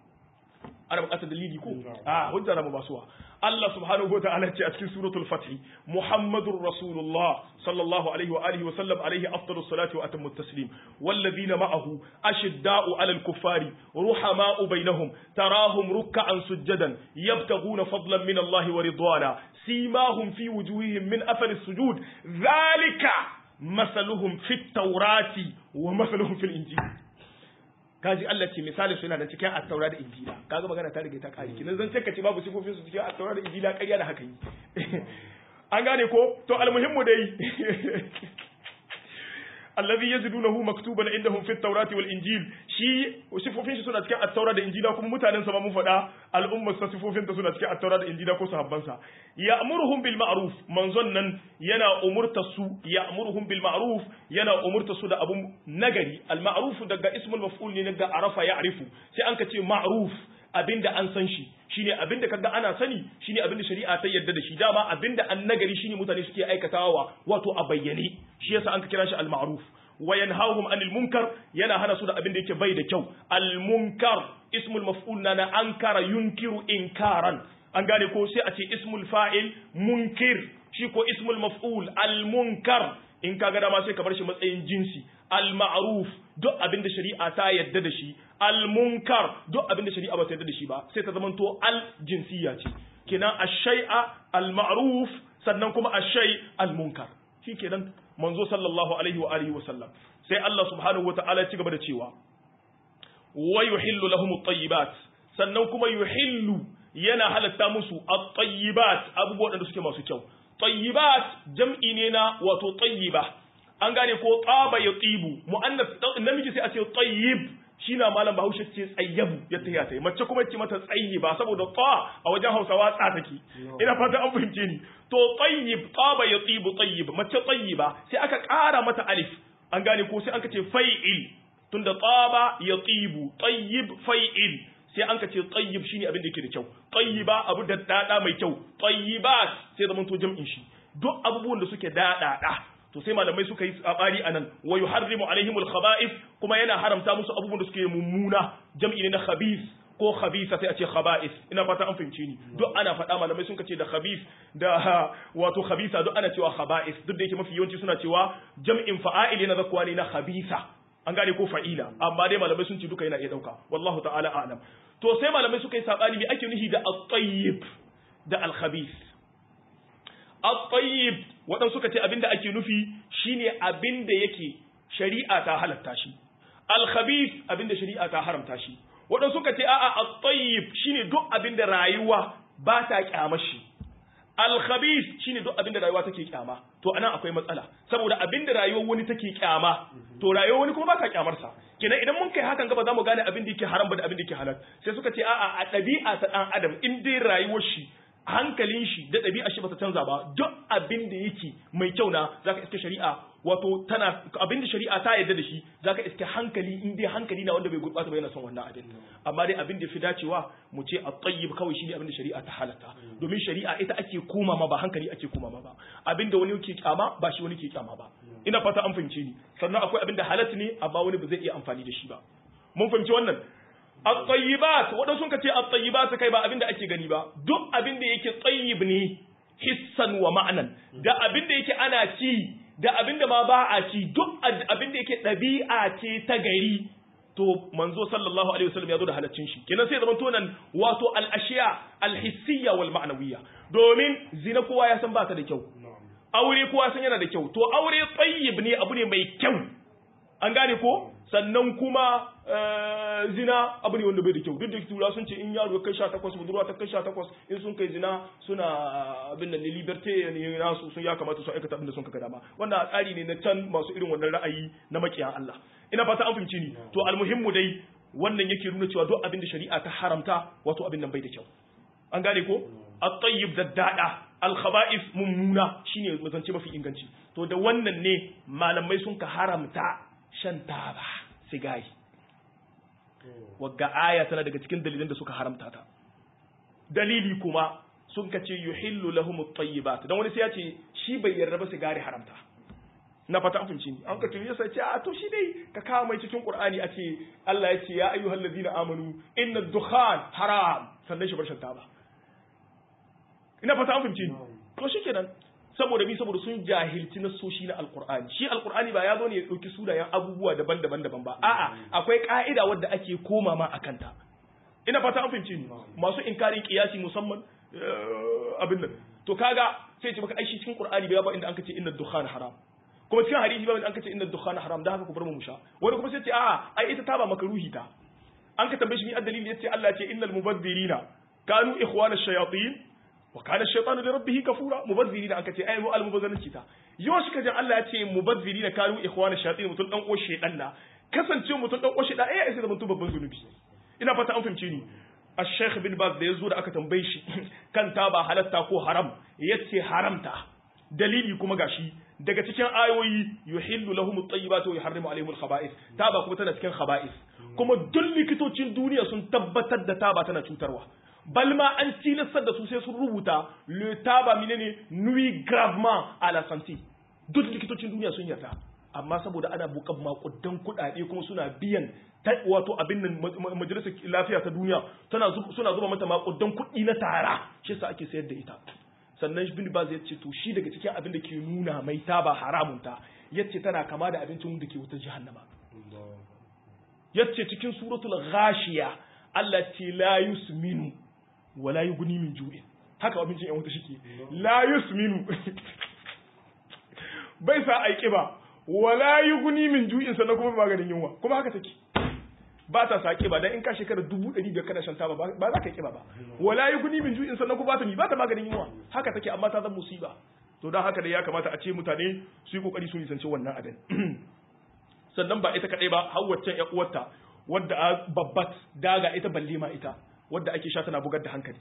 ana bukatar dalili ko a hujja mu basuwa Allah subhanahu wa ta'ala ce a cikin suratul fath Muhammadur Rasulullah sallallahu alaihi wa alihi wa sallam alaihi afdalus salati wa atammu taslim walladhina ma'ahu ashidda'u 'alal kuffari ruhama'u bainahum tarahum ruk'an sujadan yabtaghuna fadlan min Allah wa ridwana simahum fi wujuhihim min athari sujud dhalika masaluhum fit tawrati wa masaluhum fil injil kaji Allah ce misalin suna da cikin attaura da injila kaga magana ta rage ta kare kinan zan ce babu sifofin su cikin attaura da injila ƙarya da haka yi an gane ko to almuhimmu dai allazi yajidunahu maktuban indahum fit tawrati wal injil shi sifofin shi suna cikin at-taura da injila kuma mutanen sa ma mun faɗa al'ummar sa sifofin ta suna cikin at-taura da injila ko sahabban sa ya'muruhum bil ma'ruf manzon nan yana umurta su ya'muruhum bil ma'ruf yana umurta su da abun nagari al ma'ruf daga ismul maf'ul ne daga arafa ya'rifu sai an ka ce ma'ruf abinda an san shi shine abinda kaga ana sani shine abinda shari'a ta yarda da shi dama abinda an nagari shine mutane suke aikatawa wato a bayyane shi yasa an ka kira shi al-ma'ruf wa yanhahum anil munkar yana hana su da abinda yake bai da kyau al-munkar ismul maf'ul na na ankara yunkiru inkaran an gane ko sai a ce ismul fa'il munkir shi ko ismul maf'ul al-munkar in kaga dama sai ka bar shi matsayin jinsi al-ma'ruf duk abin da shari'a ta yadda da shi al-munkar duk abin da shari'a ba ta yadda da shi ba sai ta zamanto al-jinsiyya ce kenan ash-shay'a al-ma'ruf sannan kuma ashay al-munkar shikenan manzo sallallahu alaihi wa alihi wa sallam sai Allah subhanahu wataala ya ci gaba da cewa wa yuhillu lahum at-tayyibat sannan kuma yuhillu yana halatta musu at-tayyibat abubuwan da suke masu kyau tayyibat jam'i ne na wato tayyiba an gane ko tsaba ya tsibu mu'annas namiji sai a ce tayyib shi na malam bahaushe ce tsayyabu ya taya ta mace kuma ce mata tsayyiba saboda ta a wajen hausawa tsa take ina fata an fahimce ni to tayyib tsaba ya tsibu tayyib mace tayyiba sai aka ƙara mata alif an gane ko sai an ka ce fai'il tunda tsaba ya tsibu tayyib fai'il sai an ka ce tayyib shine abin da yake da kyau tayyiba abu da dada mai kyau tayyibat sai zaman to jam'in shi duk abubuwan da suke dada to sai malamai suka yi tsabari anan wa yuharrimu alaihimul khaba'ith kuma yana haramta musu abubuwan da suke mummuna jam'i ne na khabith ko khabisa sai a ce khaba'ith ina fata an fahimce ni duk ana faɗa malamai sun ce da khabith da wato khabisa duk ana cewa khaba'ith duk da yake mafi yawanci suna cewa jam'in fa'il yana zakwa ne na khabisa an gane ko fa'ila amma dai malamai sun ce duka yana iya dauka wallahu ta'ala a'lam to sai malamai suka yi sabani me ake nufi da at-tayyib da al-khabith at-tayyib wadan suka ce abinda ake nufi shine abinda yake shari'a ta halatta shi al-khabith abinda shari'a ta haramta shi wadan suka ce a'a at-tayyib shine duk abinda rayuwa ba ta kyamar shi al-khabith shine duk abinda rayuwa take kyama to anan akwai matsala saboda abinda rayuwar wani take kyama to rayuwar wani kuma ba ta kyamar sa kenan idan mun kai hakan gaba za mu gane abin da yake haram ba da abin da yake halal sai suka ce a'a a ɗabi'a ta ɗan adam in dai rayuwar shi hankalin shi da ɗabi'a shi ba ta canza ba duk abin da yake mai kyau na zaka iske shari'a wato tana abin da shari'a ta yarda da shi zaka iske hankali in dai hankali na wanda bai gurɓata ba yana son wannan abin amma dai abin da fi dacewa mu ce at-tayyib kawai shine abin da shari'a ta halatta domin shari'a ita ake koma ma ba hankali ake koma ma ba abin da wani yake kyama ba shi wani ke kyama ba ina fata an fahimce ni sannan akwai abin da halat ne amma wani ba zai iya amfani da shi ba mun fahimci wannan at-tayyibat wadan sun kace at-tayyibat kai ba abin da ake gani ba duk abin da yake tayyib ne hissan wa ma'anan da abin da yake ana ci da abin da ma ba a ci duk abin da yake ɗabi'a ce ta gari to manzo sallallahu alaihi wasallam ya zo da halaccin shi kenan sai zaman tonan wato al-ashiya al-hissiyya wal ma'nawiyya domin zina kowa ya san ba ta da kyau aure kowa san yana da kyau to aure tayyib ne abu ne mai kyau an gane ko sannan kuma zina abu ne wanda bai da kyau duk da tura sun ce in yaro kai sha takwas budurwa ta kai sha takwas in sun kai zina suna abin da ne liberté ne nasu sun ya kamata su aikata abin da sun kaga dama wannan tsari ne na can masu irin wannan ra'ayi na makiyan Allah ina fata an fahimci ni to almuhimmu dai wannan yake nuna cewa duk abin da shari'a ta haramta wato abin nan bai da kyau an gane ko at-tayyib da dada al-khaba'is mummuna shine mazance mafi inganci to da wannan ne malamai sun ka haramta shan taba sigari wagga aya tana daga cikin dalilan da suka haramta ta dalili kuma sun ka ce yuhillu lahum at-tayyibat dan wani sai ya ce shi bai yarda ba sigari haramta na fata an finci an ka tuye sai ce a to shi dai ka kawo mai cikin qur'ani a ce Allah ya ce ya ayyuhal ladina amanu inna ad-dukhan haram sannan shi bar shan taba ina fata an finci to shikenan saboda bi saboda sun jahilci nasoshi na alkur'ani shi alkur'ani ba ya zo ne ya ɗauki sunayen abubuwa daban-daban daban ba a'a akwai ka'ida wadda ake koma ma a kanta ina fata an fahimci ni masu inkarin kiyasi musamman abin nan to kaga sai ce maka ai shi cikin qur'ani bai ba inda an kace inna dukhan haram kuma cikin hadisi ba inda an kace inna dukhan haram da haka ku bar mu musha wani kuma sai ce a'a ai ita ta ba makaruhi ta an ka tambaye shi ni addalili yace Allah ya ce innal mubaddilina kanu ikhwana shayatin wa kana shaytanu li rabbih kafura mubazzirina aka ce ai mu almubazzaranci ta yau shi kaje Allah ya ce mubazzirina kanu ikhwana shayatin mutun dan uwar shaytan na kasance mutun dan uwar shaytan ai sai da mutun babban zunubi ina fata an fahimce ni Al-Sheikh bin Baz da yazo da aka tambaye shi kan ta ba halatta ko haram yace haramta dalili kuma gashi daga cikin ayoyi yuhillu lahum at-tayyibatu wa yuharrimu alaihim al-khaba'ith taba kuma tana cikin khaba'ith kuma duk likitocin duniya sun tabbatar da taba tana cutarwa balma an tilastar da su sai sun rubuta le taba menene nuit gravement à la santé duk likitocin duniya sun yarda amma saboda ana bukan makudan kuɗaɗe kuma suna biyan wato abin nan majalisar lafiya ta duniya tana suna zuba mata makudan kuɗi na tara shi yasa ake sayar da ita sannan bin baz ya ce to shi daga cikin abin da ke nuna mai taba haramun ta yace tana kama da abincin da ke wutar jahannama yace cikin suratul ghashiya Allah ce la yusminu wala yughni min ju'in haka abincin yan wuta shike la yusminu bai sa ai kiba wala yughni min ju'in sannan kuma maganin yunwa kuma haka take ba ta sa kiba dan in ka shekara dubu ɗari biyar kana shan taba ba za ka kiba ba wala yughni min ju'in sannan kuma ba ta ni ba ta maganin yunwa haka take amma ta zama musiba to dan haka da ya kamata a ce mutane su yi kokari su nisanci wannan abin sannan ba ita kadai ba har waccan ƴan uwarta wadda a babbat daga ita balle ma ita wadda ake sha tana bugar da hankali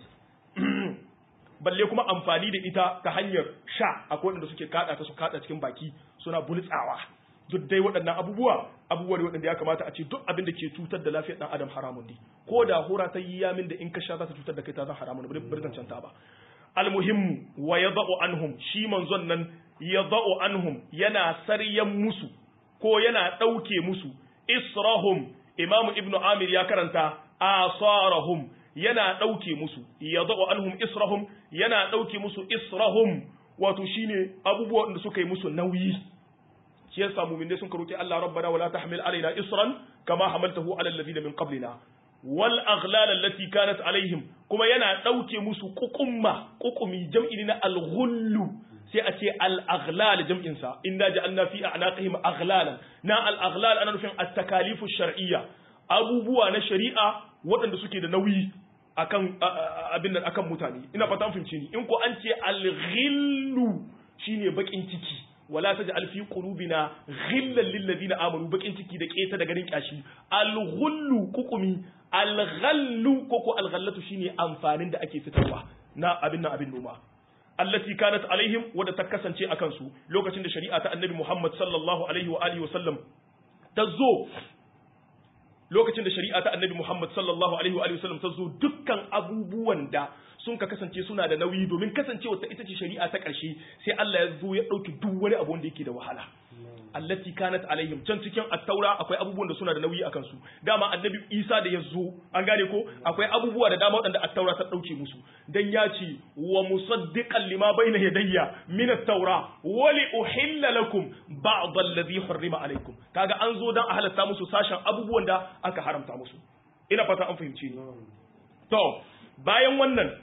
balle kuma amfani da ita ta hanyar sha akwai wanda suke kada ta su kada cikin baki suna bultsawa duk dai waɗannan abubuwa abubuwa ne waɗanda ya kamata a ce duk abin da ke cutar da lafiyar ɗan adam haramun ne ko da hura ta yi yamin da in ka sha za ta cutar da kai ta zan haramun ne bari zancen ta ba almuhimmu wa yadau anhum shi manzon nan yadau anhum yana saryan musu ko yana ɗauke musu israhum imamu ibnu amir ya karanta asarahum yana ɗauke musu yadau anhum israhum yana ɗauke musu israhum wato shine abubuwan da suka yi musu nauyi shi yasa mu'minai sun karoki Allah rabbana wala tahmil alaina isran kama hamaltahu ala alladhina min qablina wal aghlal allati kanat alaihim kuma yana dauke musu kukumma kukumi jam'i na al ghullu sai a ce al aghlal jam'in sa inna ja'alna fi a'naqihim aghlalan na al aghlal ana nufin at takalifu shar'iyya abubuwa na shari'a waɗanda suke da nauyi akan abin nan akan mutane ina fata fahimci ni in ko an ce al ghillu shine bakin ciki wala taj'al fi qulubina ghillan lil ladina amanu bakin ciki da keta da garin kyashi al ghullu kukumi al ghallu koko al ghallatu shine amfanin da ake fitarwa na abin nan abin noma allati kanat alaihim wadda ta kasance akan su lokacin da shari'a ta annabi Muhammad sallallahu alaihi wa alihi wa sallam ta zo lokacin da shari'a ta annabi Muhammad sallallahu alaihi wa alihi wa sallam ta zo dukkan abubuwan da sun ka kasance suna da nauyi domin kasancewa ta ita ce shari'a ta ƙarshe sai Allah ya zo ya ɗauki duk wani abu wanda yake da wahala allati kanat alaihim can cikin at-taura akwai abubuwan da suna da nauyi akan su dama annabi Isa da ya zo an gane ko akwai abubuwa da dama waɗanda at-taura ta ɗauke musu dan ya ce wa musaddiqan lima bayna yadayya min at-taura wa li uhilla lakum ba'd alladhi harrima alaikum kaga an zo dan a halatta musu sashen abubuwan da aka haramta musu ina fata an fahimci ni to bayan wannan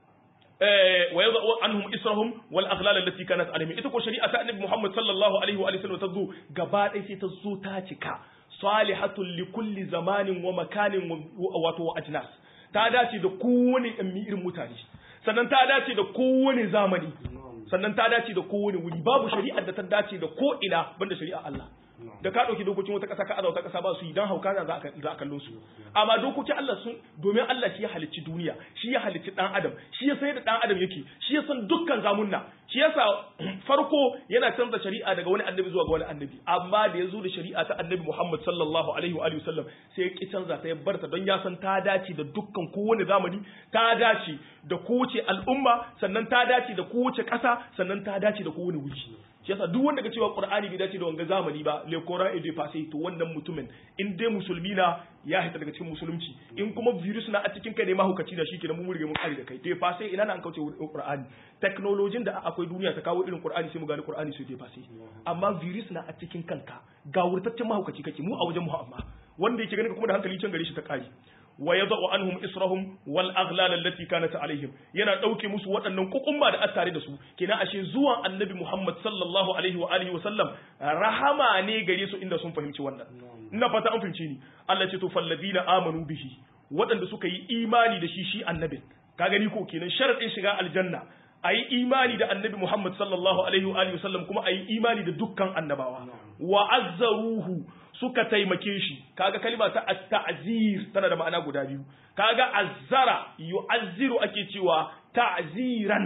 wa yadhu anhum israhum wal aghlal allati kanat alaihim ita ko shari'a ta annabi Muhammad sallallahu alaihi wa sallam ta zo gaba ɗaya sai ta zo ta cika salihatul li kulli zamanin wa makanin wato wa ajnas ta dace da kowane ɗan irin mutane sannan ta dace da kowane zamani sannan ta dace da kowane wuri babu shari'ar da ta dace da ko ina banda shari'a Allah da ka ɗauki dokokin wata ƙasa ka aza wata ƙasa ba su yi don hauka za a kallon su amma dokokin Allah sun domin Allah shi ya halicci duniya shi ya halicci ɗan adam shi ya san da ɗan adam yake shi ya san dukkan zamunna shi yasa farko yana canza shari'a daga wani annabi zuwa ga wani annabi amma da ya zo da shari'a ta annabi Muhammad sallallahu alaihi wa alihi wasallam sai ya ki canza ta ya barta don ya san ta dace da dukkan kowane zamani ta dace da kowace al'umma sannan ta dace da kowace ƙasa sannan ta dace da kowane wuri shi yasa duk wanda ka cewa qur'ani bai dace da wanga zamani ba le coran et de passé to wannan mutumin in dai musulmi na ya hita daga cikin musulunci in kuma virus na a cikin kai ne mahukaci da shi kenan mun rige mun kare da kai de passé ina na an kauce qur'ani technology da akwai duniya ta kawo irin qur'ani sai mu gani qur'ani sai de passé amma virus na a cikin kanka ga wurtaccen mahukaci kake mu a wajen mu amma wanda yake ganin kuma da hankali can gare shi ta kare wa yadau anhum israhum wal aghlal allati kanat alaihim yana dauke musu waɗannan kukumba da attare da su kenan ashe zuwan annabi Muhammad sallallahu alaihi wa alihi wa sallam rahama ne gare su inda sun fahimci wannan ina fata an fahimci ni Allah ce to falladina amanu bihi waɗanda suka yi imani da shi shi annabin ka gani ko kenan sharadin shiga aljanna ayi imani da annabi Muhammad sallallahu alaihi wa alihi wa sallam kuma ayi imani da dukkan annabawa wa azzaruhu suka taimake shi kaga kalima ta at-ta'zir tana da ma'ana guda biyu kaga azzara yu'azziru ake cewa ta'ziran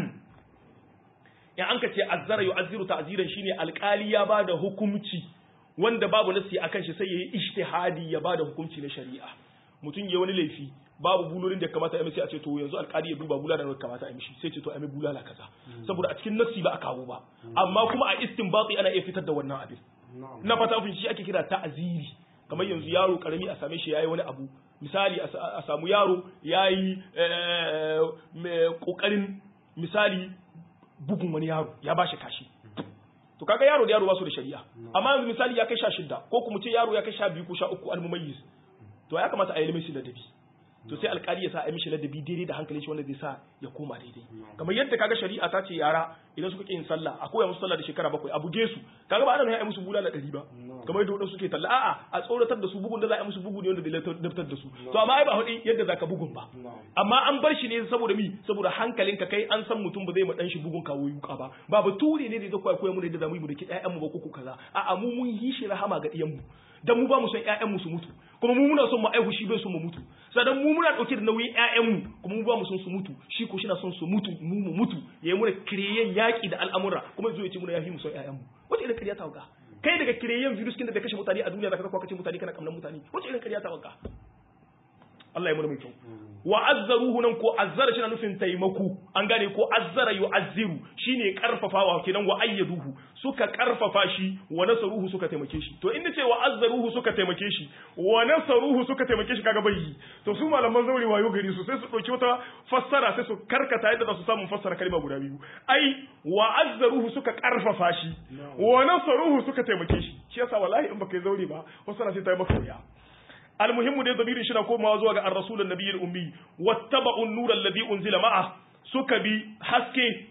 in an ka ce azzara yu'azziru ta'ziran shine alƙali ya bada hukunci wanda babu nasi akan shi sai yayi ijtihadi ya bada hukunci na shari'a mutum ya wani laifi babu bulolin da kamata ya sai a ce to yanzu alƙali ya duba bulala da kamata a mishi sai ce to a mai bulala kaza saboda a cikin nasi ba a kawo ba amma kuma a istinbati ana iya fitar da wannan abin na fata ofin shi ake kira ta'aziri kamar yanzu yaro karami a same shi yayi wani abu misali a samu yaro yayi kokarin misali bugun wani yaro ya bashi kashi to kaga yaro da yaro ba su da shari'a amma yanzu misali ya kai sha shida ko kuma ce yaro ya kai sha biyu ko sha uku almumayyiz to ya kamata a yi limisi da dabi to sai alkali ya sa a mishi ladabi daidai da hankalin shi wanda zai sa ya koma daidai kamar yadda kaga shari'a ta ce yara idan suka yin sallah a koya musu sallah da shekara bakwai a buge su kaga ba ana nuna ya musu bulala ɗari ba kamar yadda wadansu suke talla a'a a tsoratar da su bugun da za a yi musu bugu ne wanda zai daftar da su to amma ai ba hudi yadda zaka bugun ba amma an bar shi ne saboda mi saboda hankalinka kai an san mutum ba zai ma dan shi bugun kawo yuka ba ba bature ne da zai koya koya mu da yadda zamu yi mu da ki ƴaƴan mu ba ko kaza a'a mu mun yi shi rahama ga ɗiyan mu dan mu ba mu son ƴaƴan mu su mutu kuma mu muna son mu aihu shi bai son mu mutu sadan mu muna dauke da nauyin ƴaƴan mu kuma mu ba mu son su mutu shi ko shina son su mutu mu mu mutu yayi muna kireyen yaki da al'amura kuma yazo ya ce muna yafi mu son ƴaƴan mu wace irin kariya ta wuga kai daga kireyen virus kin da kashe mutane a duniya zaka ka kace mutane kana kamnan mutane wace irin kariya ta wuga Allah ya muna mai kyau wa azzaruhu nan ko azzara shine nufin taimako an gane ko azzara yu'azziru shine karfafawa kenan wa ayyaduhu suka karfafa shi wa nasaruhu suka taimake shi to inda ce wa azzaruhu suka taimake shi wa nasaruhu suka taimake shi kaga bai yi to su malaman zauri wayo gari su sai su dauki wata fassara sai su karkata yadda za su samu fassara kalma guda biyu ai wa azzaruhu suka karfafa shi wa nasaruhu suka taimake shi shi yasa wallahi in baka yi zauri ba fassara sai ta yi maka wuya المهم دي ضمير شنا كوما زوا ga الرسول النبي الامي واتبعوا النور الذي انزل معه suka bi haske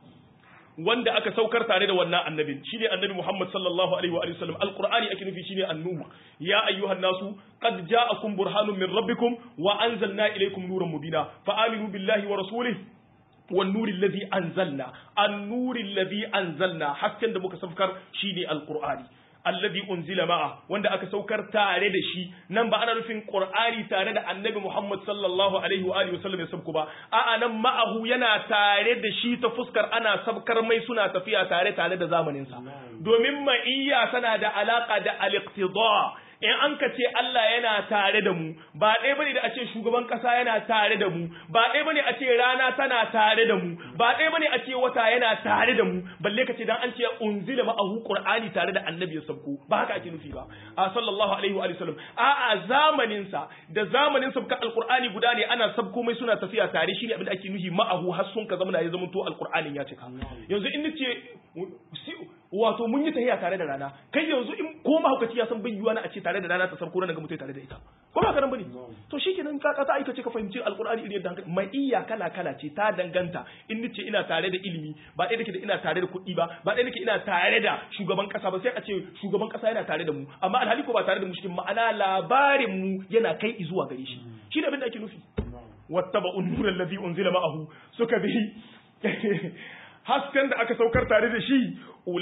wanda aka saukar tare da wannan annabin shine annabi Muhammad sallallahu alaihi wa sallam alqur'ani ake nufi shine annur ya ayyuhan nasu qad ja'akum burhanun min rabbikum wa anzalna ilaykum nuran mubina fa aminu billahi wa rasulihi wan nuri alladhi anzalna an-nuri alladhi anzalna hasken da muka saukar shine alqur'ani alladhi unzila ma'a wanda aka saukar tare da shi nan ba ana nufin qur'ani tare da annabi Muhammad sallallahu alaihi wa alihi wasallam ya sabku ba a'a nan ma'ahu yana tare da shi ta fuskar ana sabkar mai suna tafiya tare tare da zamanin sa domin ma'iyya tana da alaka da al-iqtida in an ka ce Allah yana tare da mu ba ɗaya bane da a ce shugaban ƙasa yana tare da mu ba ɗaya bane a ce rana tana tare da mu ba ɗaya bane a ce wata yana tare da mu balle ka ce dan an ce unzila ma'ahu qur'ani tare da annabi ya sabko ba haka ake nufi ba a sallallahu alaihi wa sallam a a zamanin sa da zamanin sabka alqur'ani guda ne ana sabko mai suna tafiya tare shine abin da ake nufi ma'ahu har sun ka zama ya zama to alqur'anin ya cika yanzu in nace wato mun yi tahiya tare da rana kai yanzu in ko mahaukaci ya san bayyuwa na a ce tare da rana ta sarko ranar ga mutai tare da ita ko ba karan bane to shikenan ka ka aika ce ka fahimci alqur'ani irin yadda hankali mai iya kala kala ce ta danganta in nace ina tare da ilimi ba ɗaya nake da ina tare da kuɗi ba ba ɗaya nake ina tare da shugaban kasa ba sai a ce shugaban kasa yana tare da mu amma alhali ko ba tare da mu cikin ma'ana labarin mu yana kai zuwa gare shi shi ne abin da ake nufi wattaba'un nura allazi unzila ma'ahu suka bi hasken da aka saukar tare da shi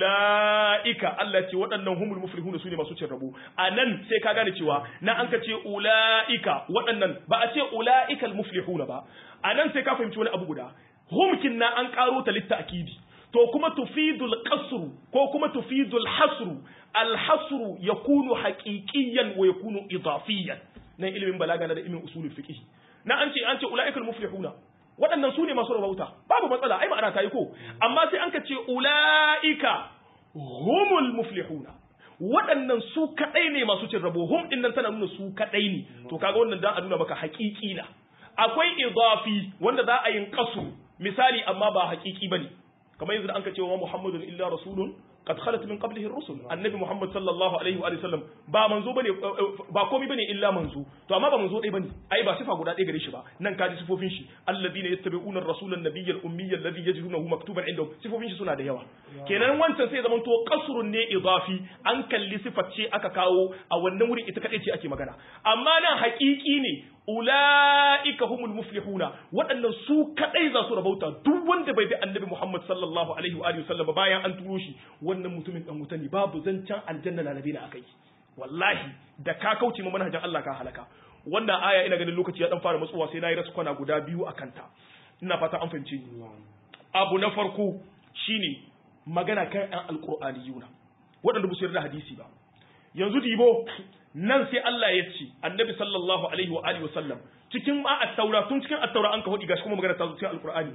ula'ika Allah ce waɗannan humul muflihuna su ne masu cin rabo a nan sai ka gane cewa na an ka ce ula'ika waɗannan ba a ce ula'ikal muflihuna ba a nan sai ka fahimci wani abu guda humkin na an ƙaro ta litta akidi to kuma tufidul qasru ko kuma tufidul hasru al hasru yakunu haqiqiyan wa yakunu idafiyan nan ilimin balaga na da ilimin usulul fiqh na an ce an ce ula'ikal muflihuna waɗannan su ne masu rabauta babu matsala ai ma'ana ta yi ko amma sai an ka ce ula'ika humul muflihuna waɗannan su kaɗai ne masu cin rabo hum ɗin nan tana nuna su kaɗai ne to kaga wannan dan a nuna maka haƙiƙi na akwai idafi wanda za a yin kasu misali amma ba haƙiƙi bane kamar yanzu da an ka ce wa muhammadun illa rasulun قد خلت من قبله الرسل النبي محمد صلى الله عليه واله وسلم ba manzo bane ba komai bane illa manzo to amma ba manzo dai bane ai ba sifa guda ɗaya gare shi ba nan ka ji sifofin shi alladhina yattabi'una ar-rasul an-nabiy al-ummiy alladhi yajidunahu maktuban indahum sifofin shi suna da yawa kenan wancan sai zaman to qasrun ne idafi an kalli sifat ce aka kawo a wannan wurin ita kadai ce ake magana amma nan haƙiƙi ne ula'ika humul muflihuna waɗannan su kadai za su rabauta duk wanda bai bi annabi Muhammad sallallahu alaihi wa sallam bayan an turo shi wannan mutumin dan wuta ne babu zancen aljanna lalabe na akai wallahi da ka kauce ma manhajin Allah ka halaka wannan aya ina ganin lokaci ya dan fara matsuwa sai nayi rasu kwana guda biyu akan ta ina fata an fahimce ni abu na farko shine magana kan ɗan alqur'aniyuna waɗanda ba su yarda hadisi ba yanzu dibo nan sai Allah ya ce annabi sallallahu alaihi wa alihi wasallam cikin ma at-taura tun cikin at-taura an ka hudi gashi kuma magana ta zo cikin alqur'ani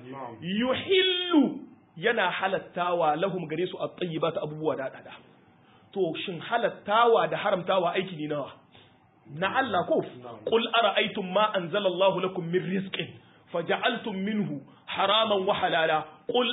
yuhillu yana halattawa lahum gare su at-tayyibat abubuwa da dada to shin halattawa da haramtawa aiki ne nawa na Allah ko qul ara'aytum ma anzalallahu lakum min rizqin faja'altum minhu haraman wa halala qul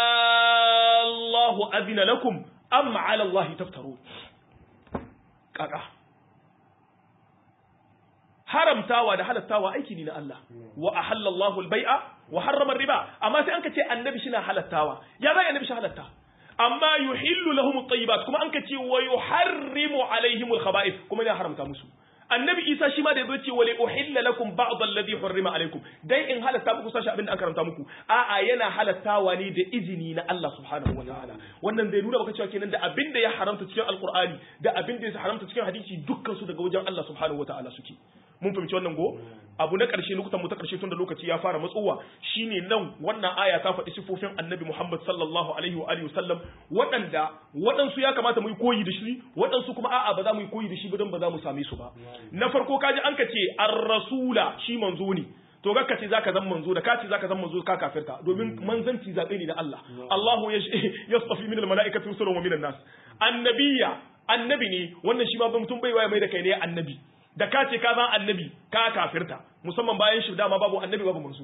Allahu adina lakum am 'ala Allahi taftarun kaka haramtawa da halattawa aiki ne na Allah wa ahallallahu al-bai'a wa harrama riba amma sai an ka ce annabi shi na halattawa ya zai annabi shi halatta amma yuhillu lahum at-tayyibat kuma an ka ce wa yuharrimu alaihim al-khaba'ith kuma ya haramta musu annabi isa shi ma da yazo ce wali uhilla lakum ba'd alladhi hurrima alaikum dai in halatta muku sashi abin da aka karanta muku a'a yana halattawa ne da izini na Allah subhanahu wa ta'ala wannan zai nuna baka cewa kenan da abin da ya haramta cikin alqur'ani da abin da ya haramta cikin hadisi dukkan su daga wajen Allah subhanahu wa ta'ala suke mun fahimci wannan go abu na ƙarshe lokutan mu ta ƙarshe tun da lokaci ya fara matsowa shine nan wannan aya ta faɗi sifofin annabi Muhammad sallallahu alaihi wa alihi wasallam waɗanda waɗansu ya kamata mu yi koyi da shi waɗansu kuma a'a ba za mu yi koyi da shi ba don ba za mu same su ba na farko kaji an ka ce ar-rasula shi manzo ne to ga kace zaka zan manzo da kace zaka zan manzo ka kafirta domin manzanci zabe ne na Allah Allahu yastafi min al-mala'ikati rusulan wa min an-nas annabiyya annabi ne wannan shi ma mutum bai waye mai da kai ne annabi da ka ce ka zan annabi ka kafirta musamman bayan shi dama babu annabi babu manzo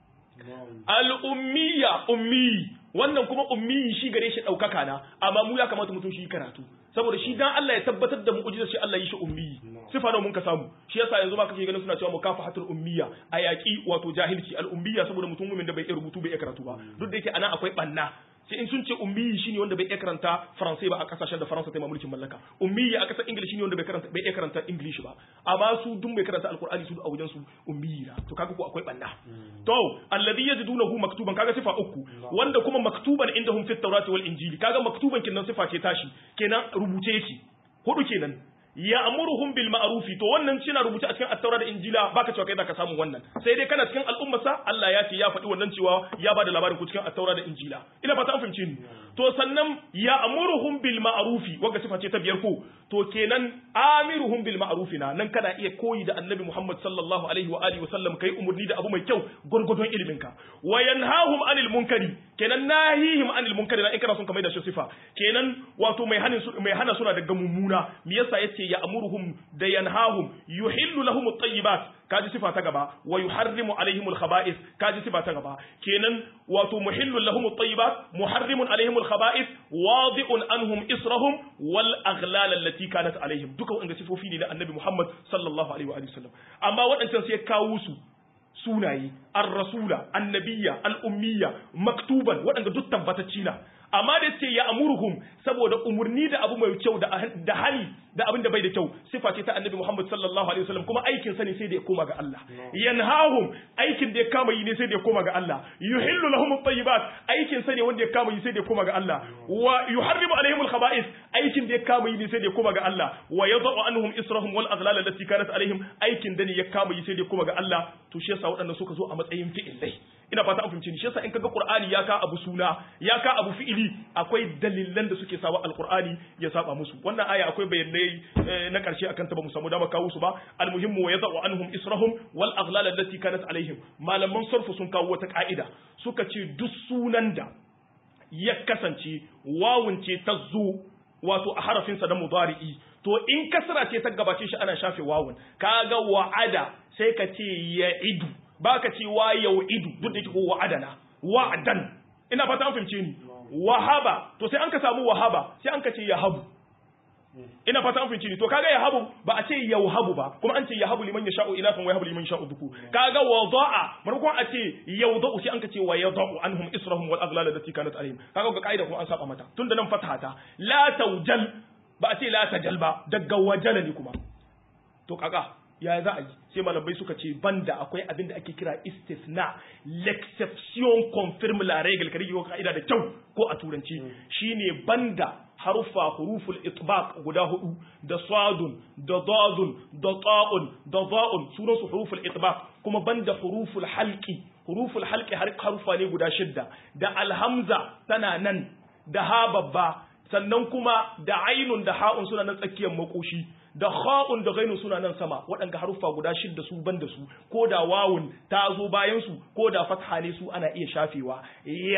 al-ummiya ummi wannan kuma ummi shi gare shi daukaka na amma mu ya kamata mutum shi karatu saboda shi dan Allah ya tabbatar da mu'jizar shi Allah yi shi ummi sifa nawa mun ka samu shi yasa yanzu ba kake ganin suna cewa mukafahatul ummiya a yaki wato jahilci al-ummiya saboda mutum mumin da bai iya rubutu bai iya karatu ba duk da yake anan akwai banna sai in sun ce ummi shine wanda bai iya karanta faransai ba a kasashen da faransa ta mulkin mallaka ummi a kasar ingilishi shine wanda bai karanta bai iya karanta english ba amma su dun bai karanta alqur'ani su a wajen su ummi na to kaga ko akwai banna to alladhi yajidunahu maktuban kaga sifa uku wanda kuma maktuban indahum fit tawrati wal injili kaga maktuban kinnan sifa ce tashi kenan rubuce yake hudu kenan ya'muruhum bil ma'rufi to wannan cina rubuce a cikin at-taura da injila baka cewa kai zaka samu wannan sai dai kana cikin al'ummarsa Allah ya ce ya faɗi wannan cewa ya bada labarin ku cikin at-taura da injila ina fata an fahimce ni to sannan ya'muruhum bil ma'rufi wanda sifa ce ta biyar ko to kenan amiruhum bil ma'rufi na nan kana iya koyi da annabi Muhammad sallallahu alaihi wa alihi wa sallam kai umurni da abu mai kyau gurgurdon ilimin ka wa yanhahum anil munkari kenan nahihim anil munkari na in kana son ka mai da shi sifa kenan wato mai hanin mai hana suna daga mummuna me yasa yace ya amuruhum da yanhahum yuhillu lahum at-tayyibat kaji sifa ta gaba wa yuharrimu alaihim al-khaba'ith kaji sifa ta gaba kenan wato muhillu lahum at-tayyibat muharrimun alaihim al-khaba'ith wadi'un anhum israhum wal aghlal allati kanat alaihim duka wanda sifofi ne na annabi Muhammad sallallahu alaihi wa sallam amma waɗancan sai kawo su sunaye ar-rasula annabiyya al-ummiyya maktuban waɗanda duk tabbatacci na amma da ce ya amuruhum saboda umurni da abu mai kyau da hali da abin da bai da kyau sifa ce ta annabi Muhammad sallallahu alaihi wasallam kuma aikin sa ne sai da ya koma ga Allah yanhahum aikin da ya kama yi ne sai da ya koma ga Allah yuhillu lahum at-tayyibat aikin sa ne wanda ya kama yi sai da ya koma ga Allah wa yuharrimu alaihim al-khaba'ith aikin da ya kama yi ne sai da ya koma ga Allah wa yadh'u anhum israhum wal aghlal allati kanat alaihim aikin da ne ya kama yi sai da ya koma ga Allah to shi yasa waɗannan suka zo a matsayin fi'ilai ina fata an fahimci ni shi yasa in kaga Qur'ani ya ka abu suna ya ka abu fi'ili akwai dalilan da suke sawa alqur'ani ya saba musu wannan aya akwai bayanai na karshe akan ta ba mu samu dama kawo su ba almuhimmu wa yadau anhum israhum wal aghlal allati kanat alaihim malaman sarfu sun kawo wata ka'ida suka ce duk sunan da ya kasance wawun ce ta zo wato a harafinsa da mudari'i to in kasra ce ta gabace shi ana shafe wawun kaga wa'ada sai ka ce ya idu baka ce wa idu duk da yake ko wa'adana wa'dan ina fata an fahimce ni wahaba to sai an ka samu wahaba sai an ka ce yahabu ina fata an fahimce ni to kaga yahabu ba a ce yauhabu ba kuma an ce yahabu liman yasha'u inafan wa yahabu liman yasha'u dhuku kaga wada'a markon a ce yauda'u sai an ka ce wa yada'u anhum israhum wal aghlal allati kanat alaihim kaga ga kaida kuma an saba mata tunda nan fatahata la tawjal ba a ce la tajal ba daga wajala ne kuma to kaga ya za a yi sai malamai suka ce banda akwai abin da ake kira istisna l'exception confirme la règle kare yau ka'ida da kyau ko a turanci shine banda haruffa huruful itbaq guda hudu da sadun da dadun da ta'un da za'un sunan su huruful itbaq kuma banda huruful halqi huruful halqi har harufa ne guda shidda da alhamza tana nan da ha babba sannan kuma da ainun da ha'un suna nan tsakiyar makoshi da kha'un da ghainun suna nan sama waɗanda haruffa guda shidda su ban da su ko da wawun ta zo bayan su ko da fatha ne su ana iya shafewa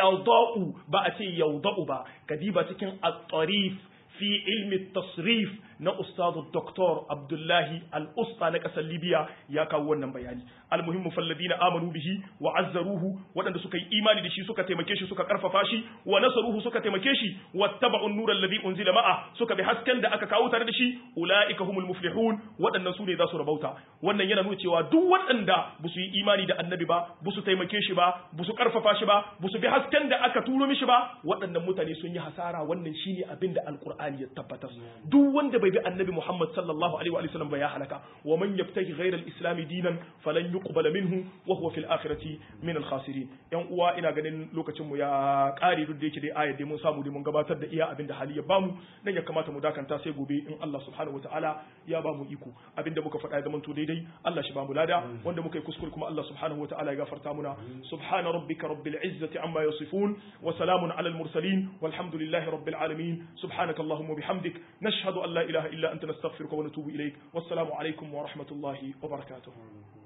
yawda'u ba a ce yawda'u ba kadiba cikin at-tarif fi ilmi tasrif na ustadu doktor abdullahi al-usta na kasar libya ya kawo wannan bayani almuhimmu falladina amanu bihi wa azzaruhu waɗanda suka yi imani da shi suka taimake shi suka karfafa shi wa nasaruhu suka taimake shi wattaba'u an-nura alladhi unzila ma'a suka bi hasken da aka kawo tare da shi ulaika humul muflihun waɗannan su ne za su rabauta wannan yana nuna cewa duk waɗanda ba su yi imani da annabi ba ba su taimake shi ba ba su karfafa shi ba ba su bi hasken da aka turo mishi ba waɗannan mutane sun yi hasara wannan shine abin da alqur'ani ya tabbatar duk wanda bai bi annabi muhammad sallallahu alaihi wa sallam ba ya halaka wa man yabtaghi ghayra al-islam dinan falan yuqbala minhu wa huwa fil akhirati min al-khasirin yan uwa ina ganin lokacin mu ya kare duk da yake dai ayat dai mun samu dai mun gabatar da iya abin da hali ya bamu dan ya kamata mu dakanta sai gobe in Allah subhanahu wataala ya bamu iko abinda muka faɗa ya zamanto daidai Allah shi bamu lada wanda muka yi kuskure kuma Allah subhanahu wataala ya gafarta muna subhana rabbika rabbil izzati amma yasifun wa salamun alal mursalin walhamdulillahi rabbil alamin subhanaka allahumma bihamdik nashhadu an la ilaha illa anta nastaghfiruka wa natubu ilaik wassalamu alaikum wa rahmatullahi wa barakatuh